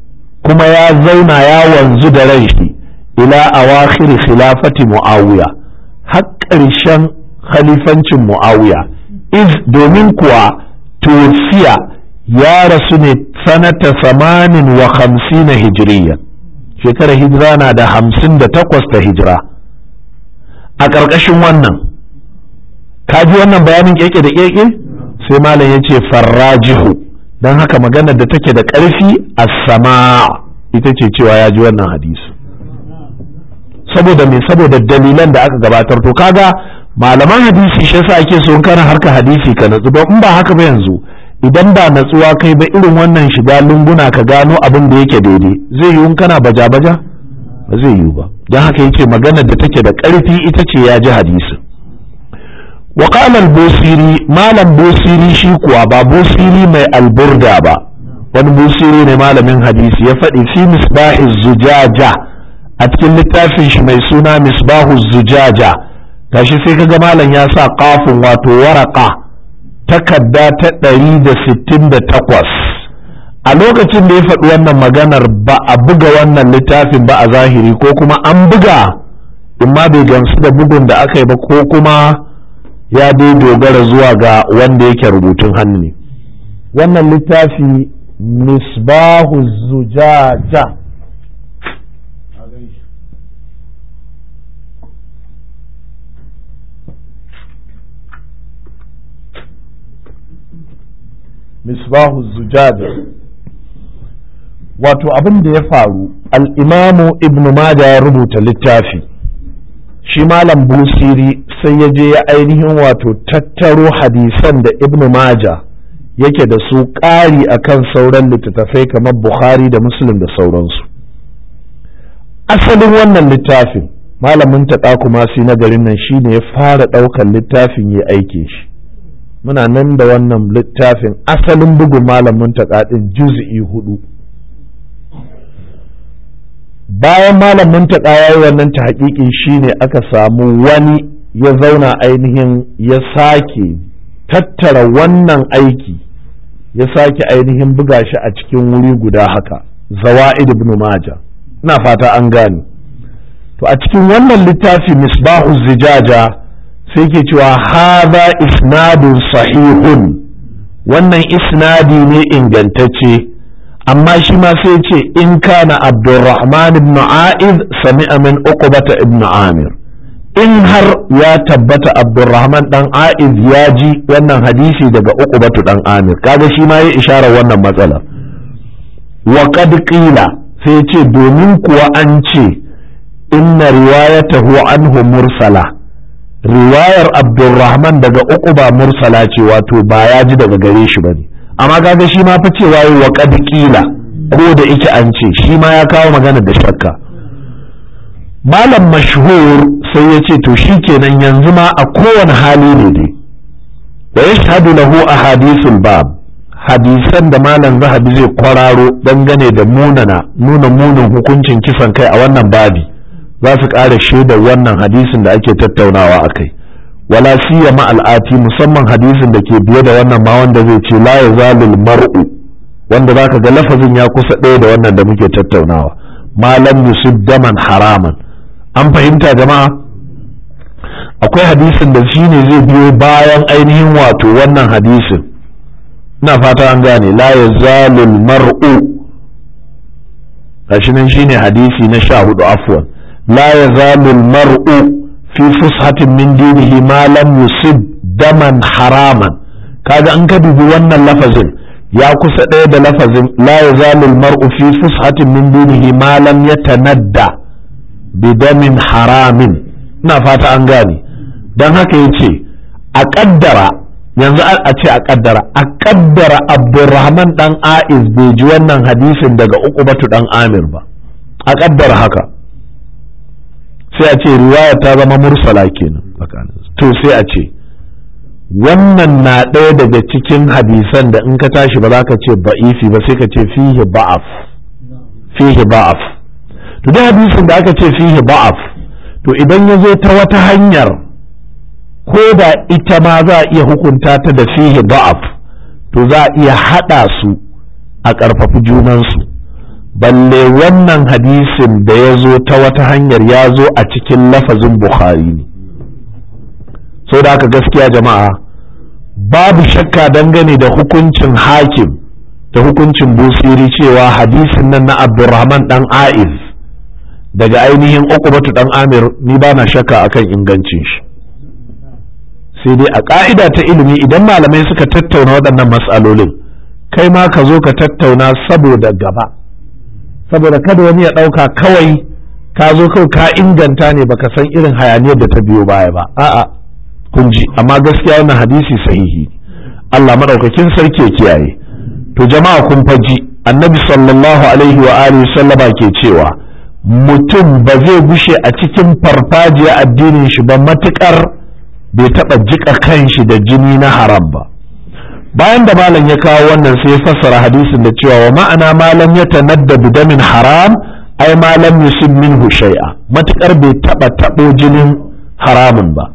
kuma ya zauna ya wanzu da ran shi ila awakhir khilafati muawiya har ƙarshen khalifancin muawiya iz domin kuwa tufiya ya rasu ne sanata samanin wa hamsina hijiriya shekarar hijira na da hamsin da takwas ta hijira a ƙarƙashin wannan kaji wannan bayanin keke da keke sai malam ya ce farrajihu don haka maganar da take da ƙarfi a sama ita ce cewa ya ji wannan hadisi saboda me saboda dalilan da aka gabatar to kaga malaman hadisi shi yasa ake so in kana harka hadisi ka natsu don in ba haka ba yanzu idan ba natsuwa kai ba irin wannan shiga lunguna ka gano abin da yake daidai zai yiwu kana baja baja ba zai yiwu ba don haka yake maganar da take da ƙarfi ita ce ya ji hadisi wa qala al-busiri malam busiri shi kuwa ba busiri mai alburda ba wani busiri ne malamin hadisi ya faɗi fi misbahi zujaja a cikin littafin shi mai suna misbahu zujaja gashi sai kaga malam ya sa kafin wato waraka takarda ta ɗari da sittin da takwas a lokacin da ya faɗi wannan maganar ba a buga wannan littafin ba a zahiri ko kuma an buga in ma bai gamsu da bugun da aka yi ba ko kuma ya dai dogara zuwa ga wanda yake rubutun hannu ne wannan littafi misbahu zujaja misbahu zujaja wato abin da ya faru al'imamu ibn Majah ya rubuta littafi shi malam busiri sai ya je ya ainihin wato tattaro hadisan da ibn Majah yake da su ƙari akan sauran littattafai kamar bukhari da muslim da sauransu asalin wannan littafin malamin taɗa kuma na garin nan shi ne ya fara ɗaukar littafin ya aike shi muna nan da wannan littafin asalin bugun malamin taƙaɗin juz'i hudu bayan malamin taƙa ya yi wannan ta haƙiƙi shine aka samu wani ya zauna ainihin ya sake tattara wannan aiki ya sake ainihin buga shi a cikin wuri guda haka zawa'id ibn maja ina fata an gane to a cikin wannan littafi misbahu zijaja sai ke cewa haza isnadun sahihun wannan isnadi ne ingantacce amma shi ma sai ce in kana abdurrahman ibn a'iz sami'a min uqbata ibn amir in har ya tabbata abdurrahman dan a'iz ya ji wannan hadisi daga uqbatu dan amir kaga shi ma ya isharar wannan matsala wa qad qila sai ce domin kuwa an ce inna riwayatahu anhu mursala riwayar abdulrahman daga uku ba mursala ce wato ba ya ji daga gare shi ba ne amma kaga shi ma fa cewa yi wa kila ko da ike an ce shi ma ya kawo magana da shakka malam mashhur sai ya ce to shi kenan yanzu ma a kowane hali ne dai wa yashhadu lahu ahadithul bab hadisan da malam zahabi zai kwararo dangane da munana nuna munin hukuncin kisan kai a wannan babi za su ƙara shaidar wannan hadisin da ake tattaunawa a kai wala siya al'ati musamman hadisin da ke biye da wannan ma wanda zai ce la yazalul mar'u wanda zaka ga lafazin ya kusa ɗaya da wannan da muke tattaunawa malam yusuf daman haraman an fahimta jama'a akwai hadisin da shi ne zai biyo bayan ainihin wato wannan hadisin ina fata an gane la yazalul mar'u gashi nan shine hadisi na sha hudu afwan لا يزال المرء في فسحة من دينه ما لم يصب دما حراما kaga an ka dubi wannan lafazin ya kusa ɗaya da lafazin la yazalu almar'u fi fushatin min dinihi ma lam yatanadda bi damin haramin ina fata an gane dan haka yace a kaddara yanzu a ce a kaddara a kaddara abdurrahman dan aiz bai ji wannan hadisin daga uqubatu dan amir ba a kaddara haka sai a ce riwaya ta zama mursala kenan to sai a ce wannan na ɗaya daga cikin hadisan da in ka tashi ba za ka ce ba'ifi ba sai ka ce fihi ba'af fihi ba'af to da hadisin da aka ce fihi ba'af to idan ya zo ta wata hanyar ko da ita ma za a iya hukunta ta da fihi ba'af to za a iya haɗa su a ƙarfafi junansu balle wannan hadisin da ya zo ta wata hanyar ya zo a cikin lafazin bukhari ne sau da haka gaskiya jama'a babu shakka dangane da hukuncin hakim da hukuncin busiri cewa hadisin nan na abdurrahman dan aiz daga ainihin ukubatu dan amir ni ba na shakka akan ingancin shi sai dai a ka'ida ta ilimi idan malamai suka tattauna waɗannan matsalolin kai ma ka zo ka tattauna saboda gaba saboda kada wani ya ɗauka kawai ka zo kawai ka inganta ne baka san irin hayaniyar da ta biyo baya ba a'a kun ji amma gaskiya wannan hadisi sahihi Allah madaukakin sarki ya kiyaye to jama'a kun faji annabi sallallahu alaihi wa alihi sallama ke cewa mutum ba zai gushe a cikin farfajiya addinin shi ba matukar bai taɓa jika kanshi da jini na haram ba bayan da malam ya kawo wannan sai ya fassara hadisin da cewa wa ma'ana malam ya tanadda bidamin haram ai malam yusib minhu shay'a matukar bai taɓa taɓo jinin haramun ba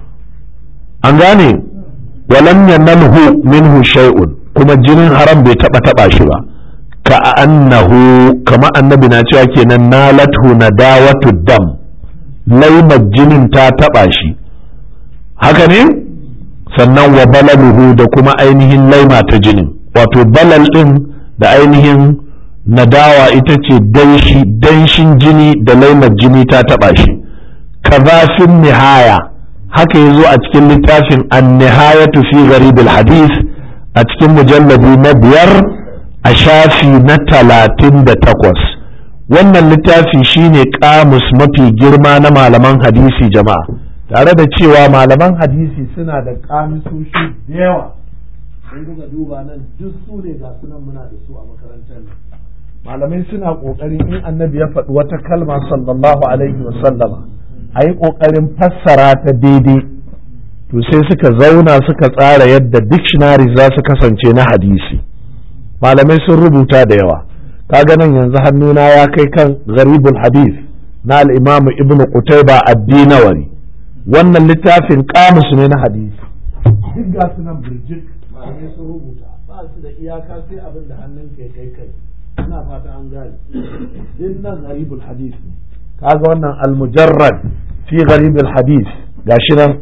an gane walam yanalhu minhu shay'un kuma jinin haram bai taɓa taɓa shi ba ka annahu kama annabi na cewa kenan nalathu nadawatu dam laimar jinin ta taɓa shi haka ne sannan wa balaluhu da kuma ainihin laima ta jinin wato balal ɗin da ainihin nadawa ita ce danshi danshin jini da laimar jini ta taɓa shi kazafin nihaya haka ya zo a cikin littafin an nihayatu fi gharibul hadith a cikin mujalladi na biyar a shafi na talatin da takwas wannan littafi shine kamus mafi girma na malaman hadisi jama'a tare da cewa malaman hadisi suna da kamisoshi da yawa sun kuka duba nan duk su ne ga sunan muna da su a makarantar nan malamai suna ƙoƙarin in annabi ya faɗi wata kalma sallallahu alaihi wa sallama a yi ƙoƙarin fassara ta daidai to sai suka zauna suka tsara yadda dictionary za su kasance na hadisi malamai sun rubuta da yawa kaga nan yanzu hannuna ya kai kan gharibul hadith na al-imamu ibn qutayba ad-dinawari wannan littafin kamus ne na hadisi duk ga su nan birjik malamai sun rubuta ba su da iyaka sai abin da hannun kai kai kai ina fata an gane din nan gharibul hadith kaga wannan al-mujarrad fi gharibul hadith gashi nan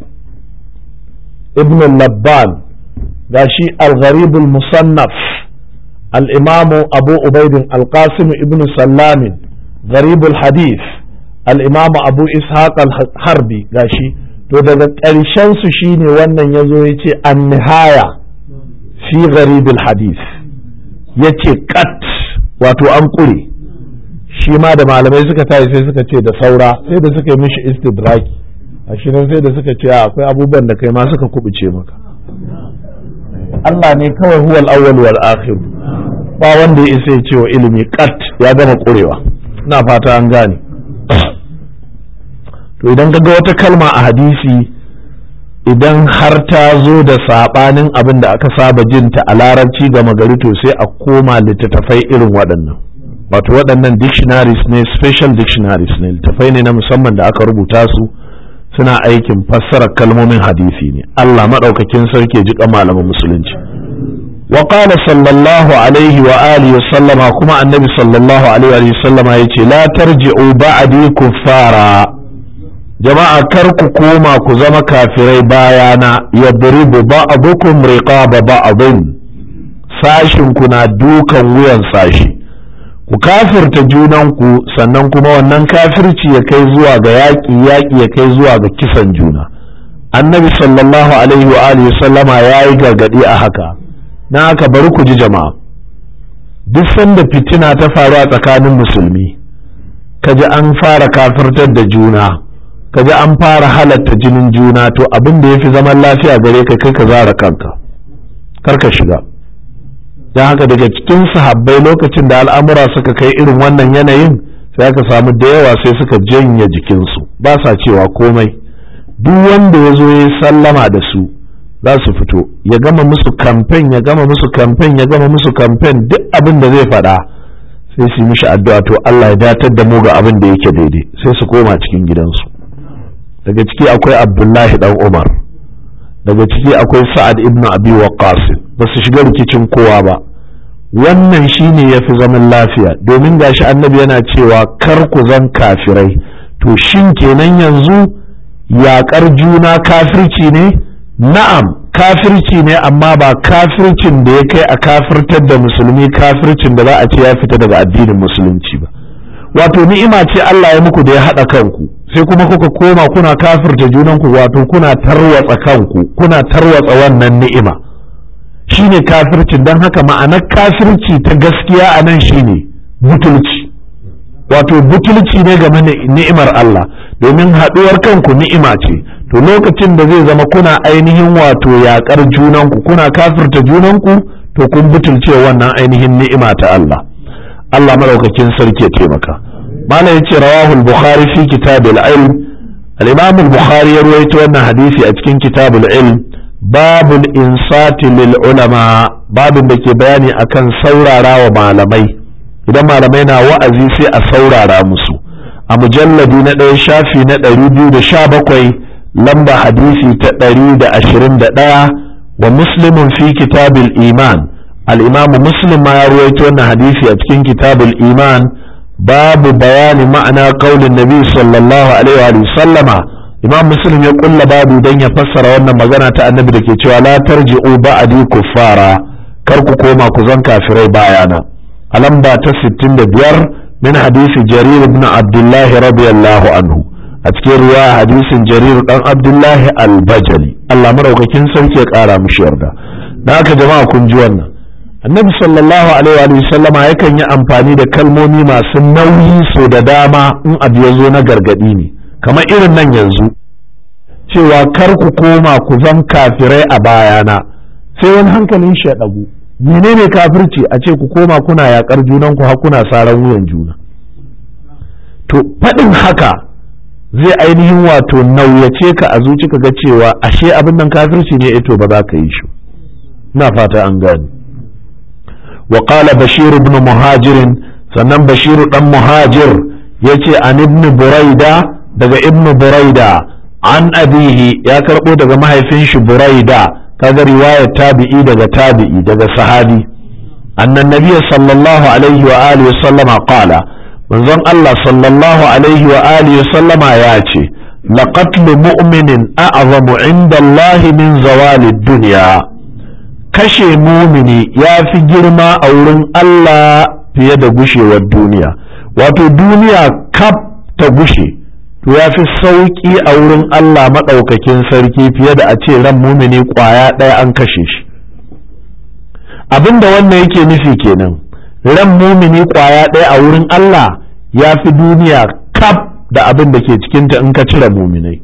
ibn labban gashi al-gharibul musannaf الإمام أبو عبيد القاسم ابن سلام غريب الحديث الإمام أبو إسحاق الحربي gashi to daga ƙarshen su shine wannan ya zo ya ce an nihaya fi gharibul hadith ya ce kat wato an ƙure shi ma da malamai suka tayi sai suka ce da saura sai da suka yi mishi istidraki a shirin sai da suka ce akwai abubuwan da kai ma suka kubuce maka Allah ne kawai huwal awwal wal akhir ba wanda ya isa ya ce wa ilimi kat ya gama kurewa ina fata an gane to idan ka ga wata kalma a hadisi idan har ta zo da sabanin abin da aka saba jinta a larabci ga magari to sai a koma littattafai irin waɗannan wato waɗannan dictionaries ne special dictionaries ne littattafai ne na musamman da aka rubuta su suna aikin fassarar kalmomin hadisi ne Allah maɗaukakin sarki ji malaman musulunci wa qala sallallahu alaihi wa alihi wa sallama kuma annabi sallallahu alaihi wa sallama yace la tarji'u ba'di kuffara jama'a kar ku koma ku zama kafirai bayana yadribu ba'dukum riqaba ba'din sashin ku na dukan wuyan sashi ku kafirta junanku sannan kuma wannan kafirci ya kai zuwa ga yaƙi yaƙi ya kai zuwa ga kisan juna annabi sallallahu alaihi wa alihi sallama ya yi gargaɗi a haka na haka bari ku ji jama'a duk sanda fitina ta faru a tsakanin musulmi kaji an fara kafirtar da juna kaji an fara halatta jinin juna to abin da ya fi zaman lafiya gare ka kai ka zara kanka kar ka shiga don haka daga cikin sahabbai lokacin da al'amura suka kai irin wannan yanayin sai aka samu da yawa sai suka janye jikinsu ba sa cewa komai duk wanda ya zo ya sallama da su za su fito ya gama musu kamfen ya gama musu kamfen ya gama musu kamfen duk abin da zai faɗa sai su yi mishi addu'a to Allah ya datar da mu ga abin da yake daidai sai su koma cikin gidansu daga ciki akwai Abdullahi dan Umar daga ciki akwai Sa'ad ibn Abi Waqqas ba su shiga rikicin kowa ba wannan shine ya fi zaman lafiya domin gashi annabi yana cewa kar ku zan kafirai to shin kenan yanzu yaƙar juna kafirci ne na'am kafirci ne amma ba kafircin da ya kai a kafirtar da musulmi kafircin da za a ce ya fita daga addinin musulunci ba wato ni'ima ce Allah ya muku da ya haɗa kanku sai kuma kuka koma kuna kafirta junanku wato kuna tarwatsa kanku kuna tarwatsa wannan ni'ima shine kafircin don haka ma'anar kafirci ta gaskiya a nan shine butulci wato butulci ne game da ni'imar Allah domin haɗuwar kanku ni'ima ce to lokacin da zai zama kuna ainihin wato yaƙar junanku kuna kafirta junanku to kun butulce wannan ainihin ni'ima ta Allah Allah madaukakin sarki ya taimaka malam yace rawahu al-bukhari fi kitab al-ilm al-imam al-bukhari ya ruwaito wannan hadisi a cikin kitab al-ilm babul insati lil ulama babin da ke bayani akan saurara wa malamai idan malamai na wa'azi sai a saurara musu a mujalladi na ɗaya shafi na ɗari biyu da sha bakwai lamba hadisi ta ɗari da ashirin da ɗaya wa muslimun fi kitabil iman al'imamu muslim ma ya ruwaito wannan hadisi a cikin kitabul iman babu bayani ma'ana kaulin nabi sallallahu alaihi wa sallama imam muslim ya kulla babu don ya fassara wannan magana ta annabi da ke cewa la tarji'u ba'di kuffara kar ku koma ku zan kafirai bayana a lamba ta 65 min hadisi jarir ibn abdullah radiyallahu anhu a cikin ruwa hadisin jarir dan abdullahi al-bajali Allah maraukakin sarki ya kara mushi yarda da haka jama'a kun ji wannan annabi sallallahu alaihi wa sallama yakan yi amfani da kalmomi masu nauyi so da dama in abu ya zo na gargadi ne kamar irin nan yanzu cewa kar ku koma ku zan kafirai a bayana sai wani hankalin shi ya ɗagu menene kafirci a ce ku koma kuna yakar junan ku har kuna saran wuyan juna to faɗin haka zai ainihin wato nauyace ka a zuci ka ga cewa ashe abin nan kafirci ne ito ba za ka yi shi ina fata an gani wa qala bashir ibn muhajirin sannan bashiru dan muhajir yace an ibn buraida daga ibn buraida an abihi ya karbo daga mahaifin shi buraida kaga riwayar tabi'i daga tabi'i daga sahabi annan nabiyyi sallallahu alaihi wa alihi sallama qala manzon Allah sallallahu alaihi wa alihi sallama ya ce laqatl mu'minin a'zamu inda Allah min zawali dunya kashe mumini ya fi girma a wurin Allah fiye da gushewar duniya wato duniya kaf ta gushe to ya fi sauƙi a wurin Allah maɗaukakin sarki fiye da a ce ran mumini ƙwaya ɗaya an kashe shi abinda wannan yake nufi kenan ran mumini ƙwaya ɗaya a wurin Allah ya fi duniya kaf da abin da ke cikinta in ka cire muminai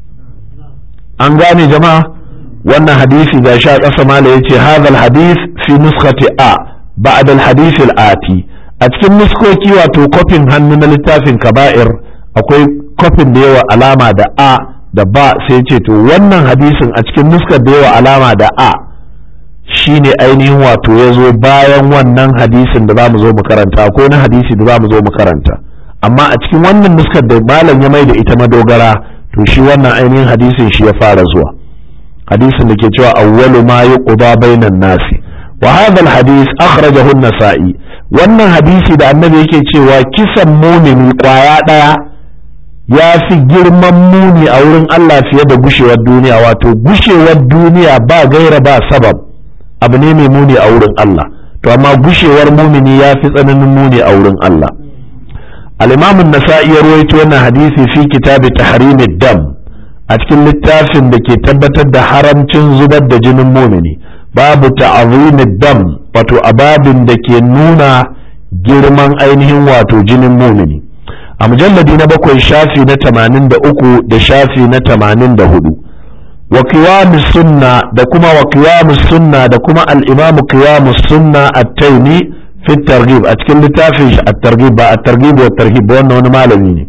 an gane jama'a wannan hadisi ga sha ƙasa mala ya ce hadal hadis fi nuskati a ba'ad al-hadith al-ati a cikin nuskoki wato kofin hannu na littafin kaba'ir akwai kofin da yawa alama da a da ba sai ce to wannan hadisin a cikin nuskar da yawa alama da a shine ainihin wato ya zo bayan wannan hadisin da za mu zo mu karanta ko na hadisi da za mu zo mu karanta amma a cikin wannan nuskar da malam ya mai da ita madogara to shi wannan ainihin hadisin shi ya fara zuwa hadisin da ke cewa awwalu ma yuqda bainan nasi wa hadha alhadith akhrajahu an-nasa'i wannan hadisi da annabi yake cewa kisan mumini kwaya daya ya fi girman muni a wurin Allah fiye da gushewar duniya wato gushewar duniya ba gaira ba sabab abu ne mai muni a wurin Allah to amma gushewar mumini ya fi tsananin muni a wurin Allah al-imam an-nasa'i ya rawaito wannan hadisi fi kitabi tahrimid dam a cikin littafin da ke tabbatar da haramcin zubar da jinin mumini babu ta'azimid dam wato ababin da ke nuna girman ainihin wato jinin mumini a mujalladi na bakwai shafi na tamanin da uku da shafi na tamanin da hudu wa qiyamus sunna da kuma wa qiyamus sunna da kuma al-imamu qiyamus sunna at-taymi fi targhib a cikin littafin shi at-targhib ba at-targhib wa tarhib wannan wani malami ne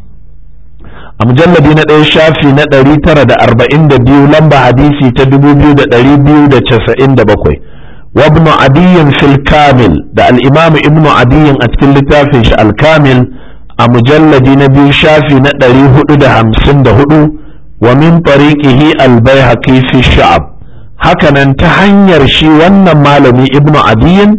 a mujalladi na ɗaya shafi na ɗari tara da arba'in da biyu lamba hadisi ta dubu biyu da ɗari biyu da casa'in da bakwai wa ibnu adiyyin fil kamil da al-imamu ibnu adiyyin a cikin littafin shi al-kamil a mujalladi na biyu shafi na ɗari hudu da hamsin da hudu wa min tariqihi al-baihaqi fi sha'ab hakanan ta hanyar shi wannan malami ibnu adiyyin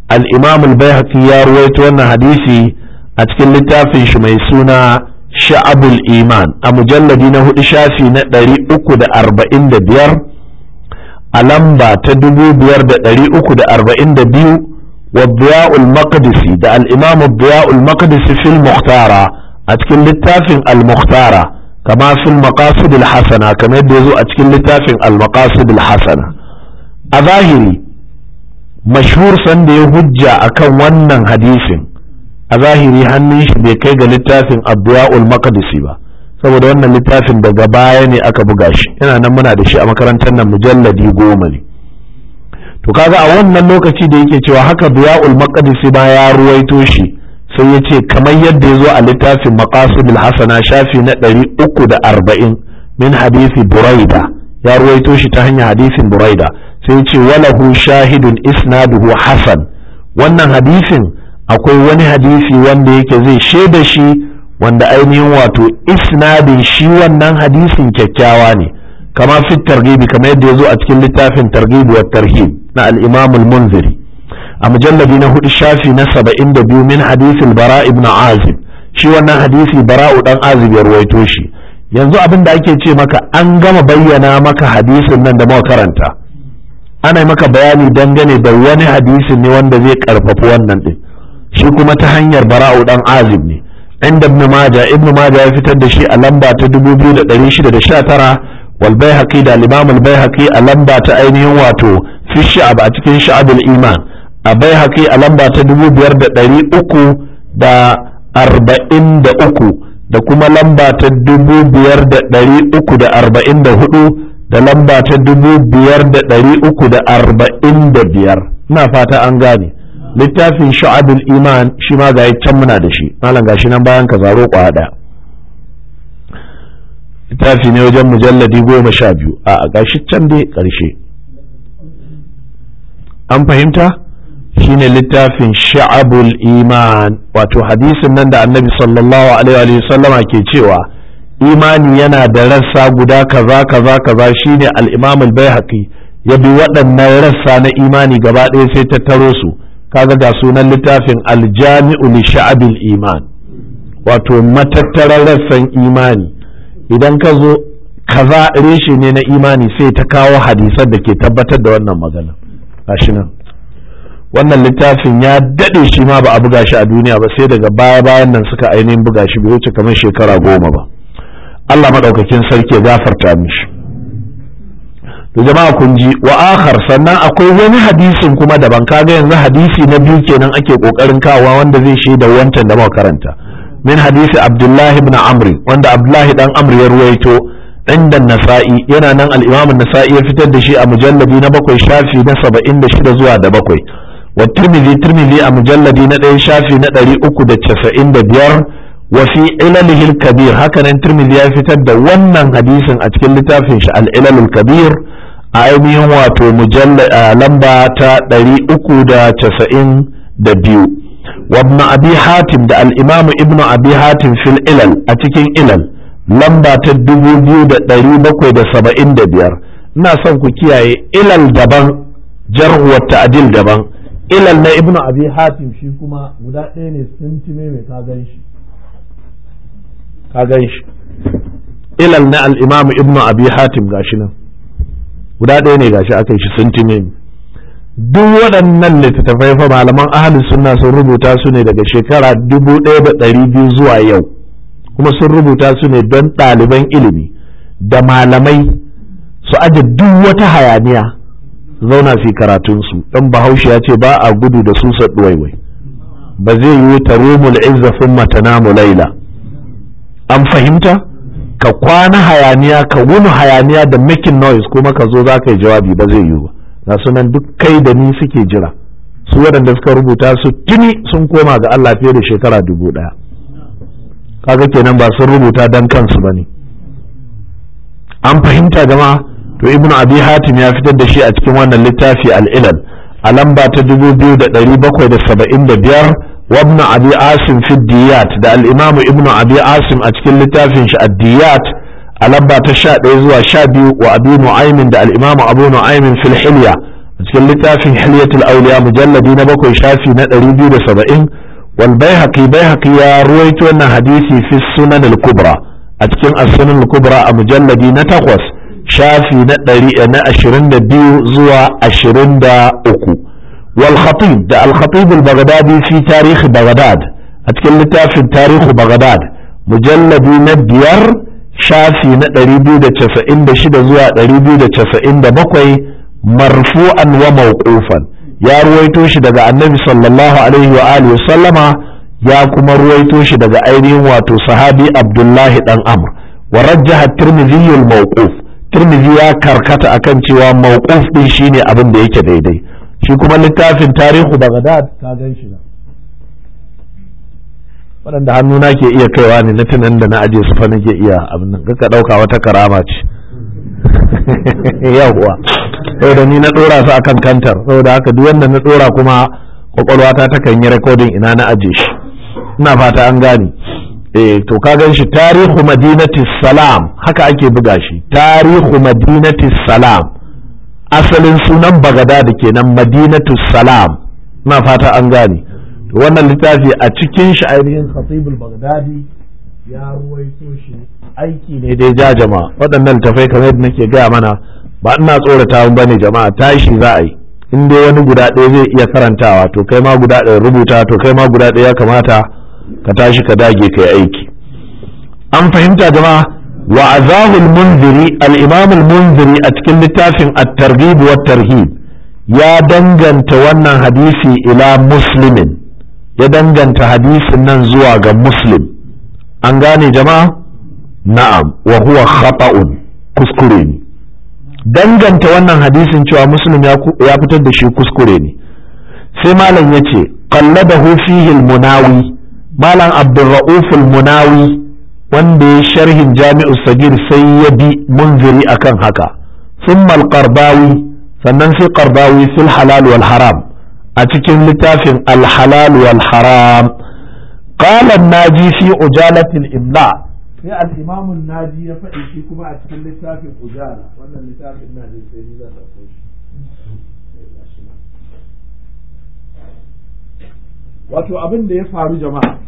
al-imam al-baihaqi ya ruwaito wannan hadisi a cikin littafin shi mai suna sha'abul iman a mujalladi na hudu shafi na ɗari uku da arba'in da biyar a lamba ta dubu biyar da ɗari uku da arba'in da biyu wa biya'ul maqdisi da al-imam biya'ul maqdisi fil muhtara a cikin littafin al-muhtara kama fil maqasid al-hasana kamar yadda yazo a cikin littafin al-maqasid al-hasana a zahiri mashhur sanda ya hujja akan wannan hadisin a zahiri hannun shi bai kai ga littafin abdiya'ul maqdisi ba saboda wannan littafin daga baya ne aka buga shi yana nan muna da shi a makarantar nan mujalladi goma ne to kaga a wannan lokaci da yake cewa haka biya'ul maqdisi ba ya ruwaito shi sai ya ce kamar yadda ya zo a littafin maqasidul hasana shafi na ɗari uku da arba'in min hadisi buraida ya ruwaito shi ta hanyar hadisin buraida sai ya ce walahu shahidun isnaduhu hasan wannan hadisin akwai wani hadisi wanda yake zai shaida shi wanda ainihin wato isnadin shi wannan hadisin kyakkyawa ne kama fit targibi kamar yadda ya zo a cikin littafin targibi wa tarhib na al-imam al-munziri a mujalladi na hudu shafi na saba'in da biyu min hadisin bara ibn azib shi wannan hadisi bara'u dan azib ya ruwaito shi yanzu abin da ake ce maka an gama bayyana maka hadisin nan da muka karanta ana maka bayani dangane da wani hadisin ne wanda zai karfafi wannan din shi kuma ta hanyar bara'u dan azib ne inda ibn maja ibn maja ya fitar da shi a lamba ta 2619 wal baihaqi da al-imam al-baihaqi a lamba ta ainihin wato fi sha'ab a cikin sha'abul iman a baihaqi a lamba ta 5343 da kuma lamba ta 5344 da lamba ta 5345 ina fata an gane littafin sha'abul iman shi ma ga can muna da shi malam gashi nan bayan ka zaro kwa daya littafi ne wajen mujalladi goma sha biyu a gashi can dai karshe an fahimta shine littafin sha'abul iman wato hadisin nan da annabi sallallahu alaihi wa sallama ke cewa imani yana da rassa guda kaza kaza kaza shine al-imam al-baihaqi ya bi waɗannan rassa na imani gaba ɗaya sai tattaro su kaga ga sunan littafin aljami'u li sha'abil iman wato matattarar rassan imani idan ka zo kaza reshe ne na imani sai ta kawo hadisan da ke tabbatar da wannan magana gashi nan wannan littafin ya daɗe shi ma ba a buga shi a duniya ba sai daga baya bayan nan suka ainihin buga shi bai wuce kamar shekara goma ba Allah maɗaukakin sarki ya gafarta mishi to jama'a kun ji wa akhar sannan akwai wani hadisin kuma daban kaga yanzu hadisi na biyu kenan ake kokarin kawa wanda zai shaida wancan da muka karanta min hadisi abdullahi ibn amri wanda abdullahi dan amri ya ruwaito inda nasa'i yana nan al-imam an-nasa'i ya fitar da shi a mujalladi na bakwai shafi na 76 zuwa da bakwai wa tirmidhi tirmidhi a mujalladi na ɗaya shafi na 395 wa fi ilalihi al-kabir haka nan tirmidhi ya fitar da wannan hadisin a cikin littafin shi al-ilal al-kabir a ainihin wato lamba ta ɗari uku da casa'in da biyu wabna abi hatim da al'imamu ibnu abi hatim fil ilal a cikin ilal lamba ta dubu biyu da ɗari bakwai da saba'in da biyar ina son ku kiyaye ilal daban jarhuwar ta'adil daban ilal na ibnu abi hatim shi kuma guda ɗaya ne sintime mai ka gan shi ka gan shi ilal na al'imamu ibnu abi hatim gashi nan guda ɗaya ne gashi aka yi shi sintime duk waɗannan littattafai fa malaman ahalin sunna sun rubuta su ne daga shekara dubu ɗaya da ɗari biyu zuwa yau kuma sun rubuta su ne don ɗaliban ilimi da malamai su aje duk wata hayaniya zauna fi karatunsu don bahaushe ya ce ba a gudu da su ɗuwaiwai ba zai yi ta rumul izza sun matanamu laila an fahimta ka kwana hayaniya ka wuni hayaniya da making noise kuma ka zo za ka yi jawabi ba zai yiwu ba ga sunan duk kai da ni suke jira su waɗanda suka rubuta su tuni sun koma ga Allah fiye da shekara dubu ɗaya kaga kenan ba sun rubuta dan kansu ba ne an fahimta jama'a to ibnu abi hatim ya fitar da shi a cikin wannan littafi al-ilal a lamba ta dubu biyu da ɗari bakwai da saba'in da biyar وابن أبي عاصم في الديات ده الإمام ابن أبي عاصم أتكل لتافن الديات ألبا تشاء إذوا شابي وأبي نعيم ده الإمام أبو نعيم في الحلية a cikin littafin hilyatul auliya mujalladi na bakwai shafi na 270 wal baihaqi baihaqi ya ruwaito wannan hadisi fi sunan al-kubra a cikin as-sunan al-kubra a mujalladi na takwas shafi na 22 zuwa 23 wal khatib da al-khatib al-baghdadi fi tarikh baghdad a cikin littafin tarikh baghdad mujalladi na biyar shafi na 296 zuwa 297 marfu'an wa mawqufan ya ruwaito shi daga annabi sallallahu alaihi wa alihi sallama ya kuma ruwaito shi daga ainihin wato sahabi abdullahi dan amr wa rajjaha tirmidhi al mawquf tirmidhi ya karkata akan cewa mawquf din shine abin da yake daidai shi kuma littafin tarihu bagdad ka gan shi na waɗanda hannuna ke iya kaiwa ne na tunan da na aje su fa nake iya abin nan ka ɗauka wata karama ce yawwa saboda ni na ɗora su akan kantar saboda haka duk wanda na ɗora kuma kwakwalwata ta kan yi rekodin ina na aje shi ina fata an gane eh to ka gan shi tarihu madinati salam haka ake buga shi tarihu madinati salam asalin sunan bagada da kenan madinatu salam ina fata an gane wannan littafi a cikin shi ainihin khatibul bagdadi ya ruwaito shi aiki ne dai ja jama'a waɗannan tafai kamar yadda nake gaya mana ba ina tsorata ba ne jama'a tashi za a yi in dai wani guda ɗaya zai iya karantawa to kai ma guda ɗaya rubuta to kai ma guda ɗaya ya kamata ka tashi ka dage kai aiki an fahimta jama'a wa azahul munziri al-imam al-munziri a cikin littafin at-targhib wa tarhib ya danganta wannan hadisi ila muslimin ya danganta hadisin nan zuwa ga muslim an gane jama'a na'am wa huwa khata'un kuskure ne danganta wannan hadisin cewa muslim ya fitar da shi kuskure ne sai malam ya ce qalladahu fihi al-munawi malam abdurra'uf al-munawi wanda ya sharhin jami'u sagir sai ya bi munziri akan haka thumma al-qardawi sannan sai qardawi fil halal wal haram a cikin littafin alhalal wal haram qala naji fi ujalatil imla sai al-imam naji ya faɗi shi kuma a cikin littafin ujala wannan littafin naji sai ni zan dauko shi wato abin da ya faru jama'a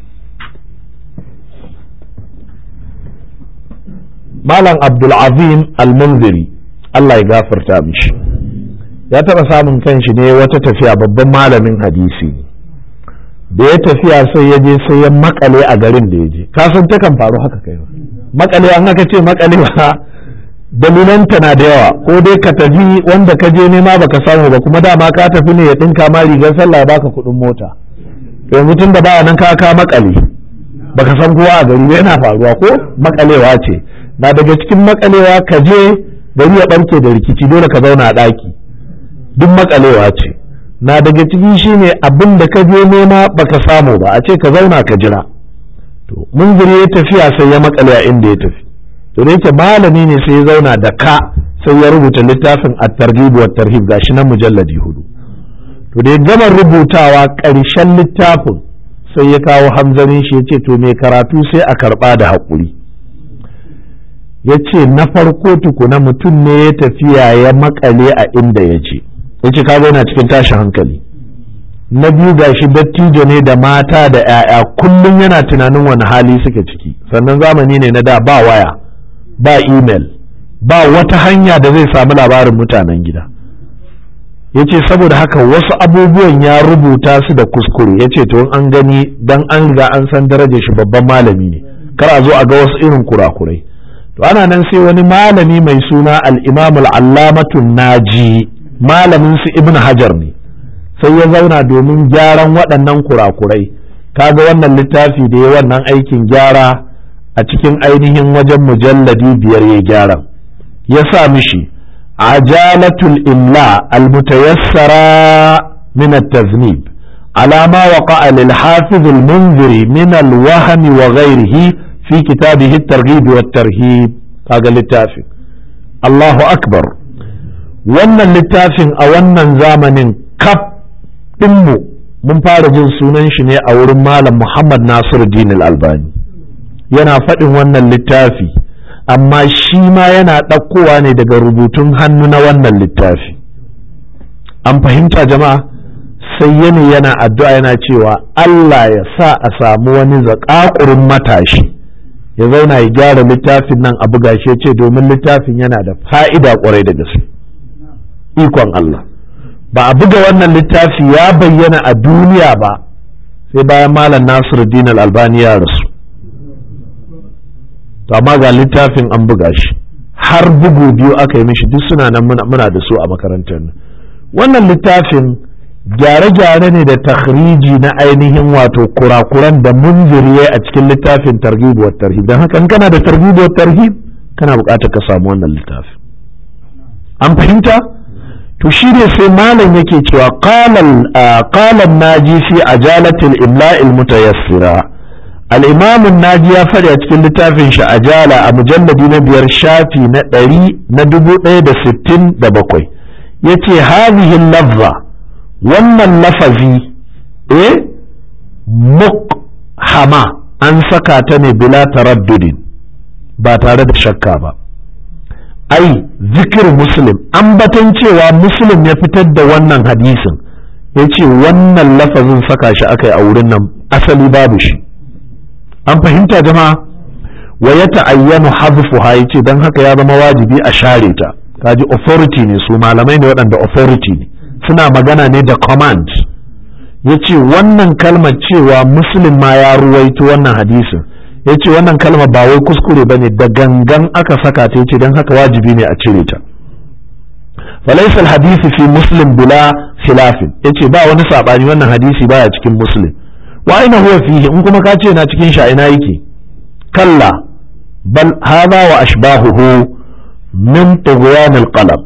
malam abdul azim al-munziri Allah ya gafarta mishi ya taɓa samun kanshi ne wata tafiya babban malamin hadisi da ya tafiya sai ya je sai ya makale a garin da ya je kasan takan faru haka kai makale an haka ce makale ba dalilanta na da yawa ko dai ka tafi wanda ka je nema baka samu ba kuma dama ka tafi ne ya ɗinka ma rigar sallah ya baka kuɗin mota yanzu tun da baya nan ka ka makale baka san kowa a gari yana faruwa ko makalewa ce na daga cikin makalewa ka je gari ya ɓarke da rikici dole ka zauna a ɗaki duk makalewa ce na daga ciki shine abin da ka je nema baka samu ba a ce ka zauna ka jira to munziri ya tafiya sai ya makale a inda ya tafi to da yake malami ne sai ya zauna da ka sai ya rubuta littafin at-targhib wa tarhib gashi nan mujalladi hudu to da ya gama rubutawa ƙarshen littafin sai ya kawo hamzarin shi ya ce to mai karatu sai a karɓa da haƙuri ya ce na farko tukuna mutum ne ya tafiya ya makale a inda ya je ya ce kaga yana cikin tashin hankali na biyu gashi dattijo ne da mata da 'ya'ya kullum yana tunanin wani hali suke ciki sannan zamani ne na da ba waya ba email ba wata hanya da zai samu labarin mutanen gida ya ce saboda haka wasu abubuwan ya rubuta su da kuskure ya ce to an gani dan an riga an san darajar shi babban malami ne kar a zo a ga wasu irin kurakurai to ana nan sai wani malami mai suna al-imam al-allamatun naji malamin su ibn hajar ne sai ya zauna domin gyaran waɗannan kurakurai kaga wannan littafi da ya wannan aikin gyara a cikin ainihin wajen mujalladi biyar ya gyara ya sa mishi ajalatul imla almutayassara min at-taznib على ما وقع للحافظ المنذري من الوهم وغيره في كتابه الترغيب والترهيب هذا littafin Allahu akbar wannan littafin a wannan zamanin kaf ɗinmu mun fara jin sunan shi ne a wurin malam Muhammad Nasiru Dinil Albani yana faɗin wannan littafi amma shi ma yana ɗaukowa ne daga rubutun hannu na wannan littafi an fahimta jama'a sai yana yana addu'a yana cewa Allah ya sa a samu wani zaƙaƙurin matashi ya zauna ya gyara littafin nan a buga shi ce domin littafin yana da fa'ida ƙwarai da gaske ikon Allah ba a buga wannan littafi ya bayyana a duniya ba sai bayan malam Nasiruddin al-Albani ya rasu to amma ga littafin an buga shi har bugu biyu aka yi mishi duk suna nan muna da su a makarantar nan wannan littafin gyare-gyare ne da takhriji na ainihin wato kurakuran da munziri a cikin littafin targhib wa tarhib don haka in kana da targhib wa tarhib kana buƙatar ka samu wannan littafin an fahimta to shi ne sai malam yake cewa qalan naji fi ajalatil imla'il mutayassira al-imam naji ya faɗi a cikin littafin shi ajala a mujalladi na biyar shafi na ɗari na dubu ɗaya da sittin da bakwai yace hadhihi lafza wannan lafazi eh mukhama an saka ta ne bila taraddudin ba tare da shakka ba ai zikir muslim ambatan cewa muslim ya fitar da wannan hadisin ya ce wannan lafazin saka shi aka yi a wurin nan asali babu shi an fahimta jama'a wa ya ta'ayyanu hadfuha ya ce don haka ya zama wajibi a share ta kaji authority ne su malamai ne waɗanda authority ne suna magana ne da command ya ce wannan kalmar cewa muslim ma ya ruwaito wannan hadisin ya ce wannan kalma ba wai kuskure ba ne da gangan aka saka ta ce don haka wajibi ne a cire ta falaisal hadisi fi muslim bila khilafin ya ce ba wani saɓani wannan hadisi baya cikin muslim wa aina huwa fihi in kuma ka ce na cikin sha ina yake kalla bal hadha wa ashbahuhu min tughyan alqalb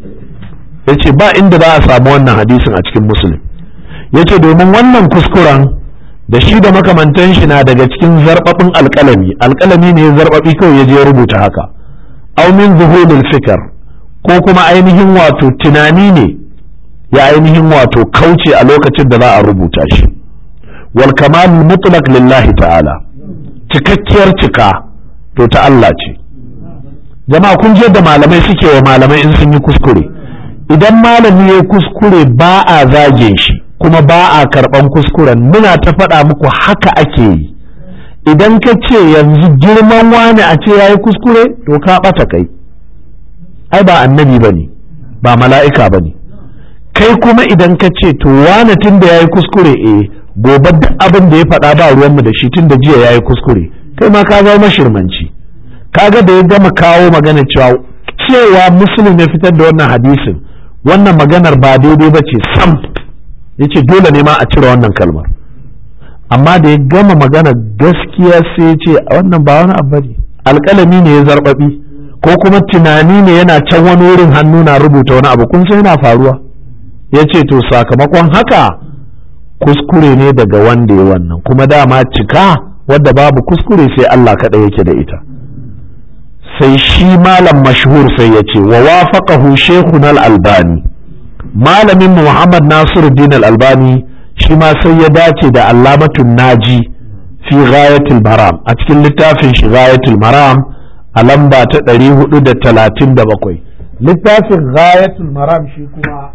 yace ba inda za a samu wannan hadisin a cikin muslim yace domin wannan kuskuren da shi da makamantan shi na daga cikin zarbabin alkalami alkalami ne zarbabi kawai ya je rubuta haka aw min zuhulil fikr ko kuma ainihin wato tunani ne ya ainihin wato kauce a lokacin da za a rubuta shi wal kamal mutlaq lillahi ta'ala cikakkiyar cika to ta Allah ce jama'a kun je da malamai suke wa malamai in sun yi kuskure idan malami ya kuskure ba a zage shi kuma ba a karɓan kuskuren muna ta faɗa muku haka ake yi idan ka ce yanzu girman wani a ce ya yi kuskure to ka ɓata kai ai ba annabi ba ne ba mala'ika ba ne kai kuma idan ka ce to wani tun da ya yi kuskure eh gobe duk abin da ya faɗa ba ruwanmu da shi tun da jiya ya yi kuskure kai ma ka zama mashirmanci kaga da ya gama kawo magana cewa cewa musulun ya fitar da wannan hadisin wannan maganar ba daidai ba ce sam ya ce dole ne ma a cire wannan kalmar amma da ya gama magana gaskiya sai ya ce wannan ba wani abu ne alƙalami ne ya zarbabi ko kuma tunani ne yana can wani wurin hannu na rubuta wani abu kun san yana faruwa ya ce to sakamakon haka kuskure ne daga wanda ya wannan kuma dama cika wadda babu kuskure sai Allah kaɗai yake da ita sai shi malam mashhur sai ya ce wa wafaqahu shaykhun al-albani malamin muhammad nasiruddin al-albani shi ma sai ya dace da allamatun naji fi ghayatul maram a cikin littafin shi ghayatul maram a lamba ta 437 littafin ghayatul maram shi kuma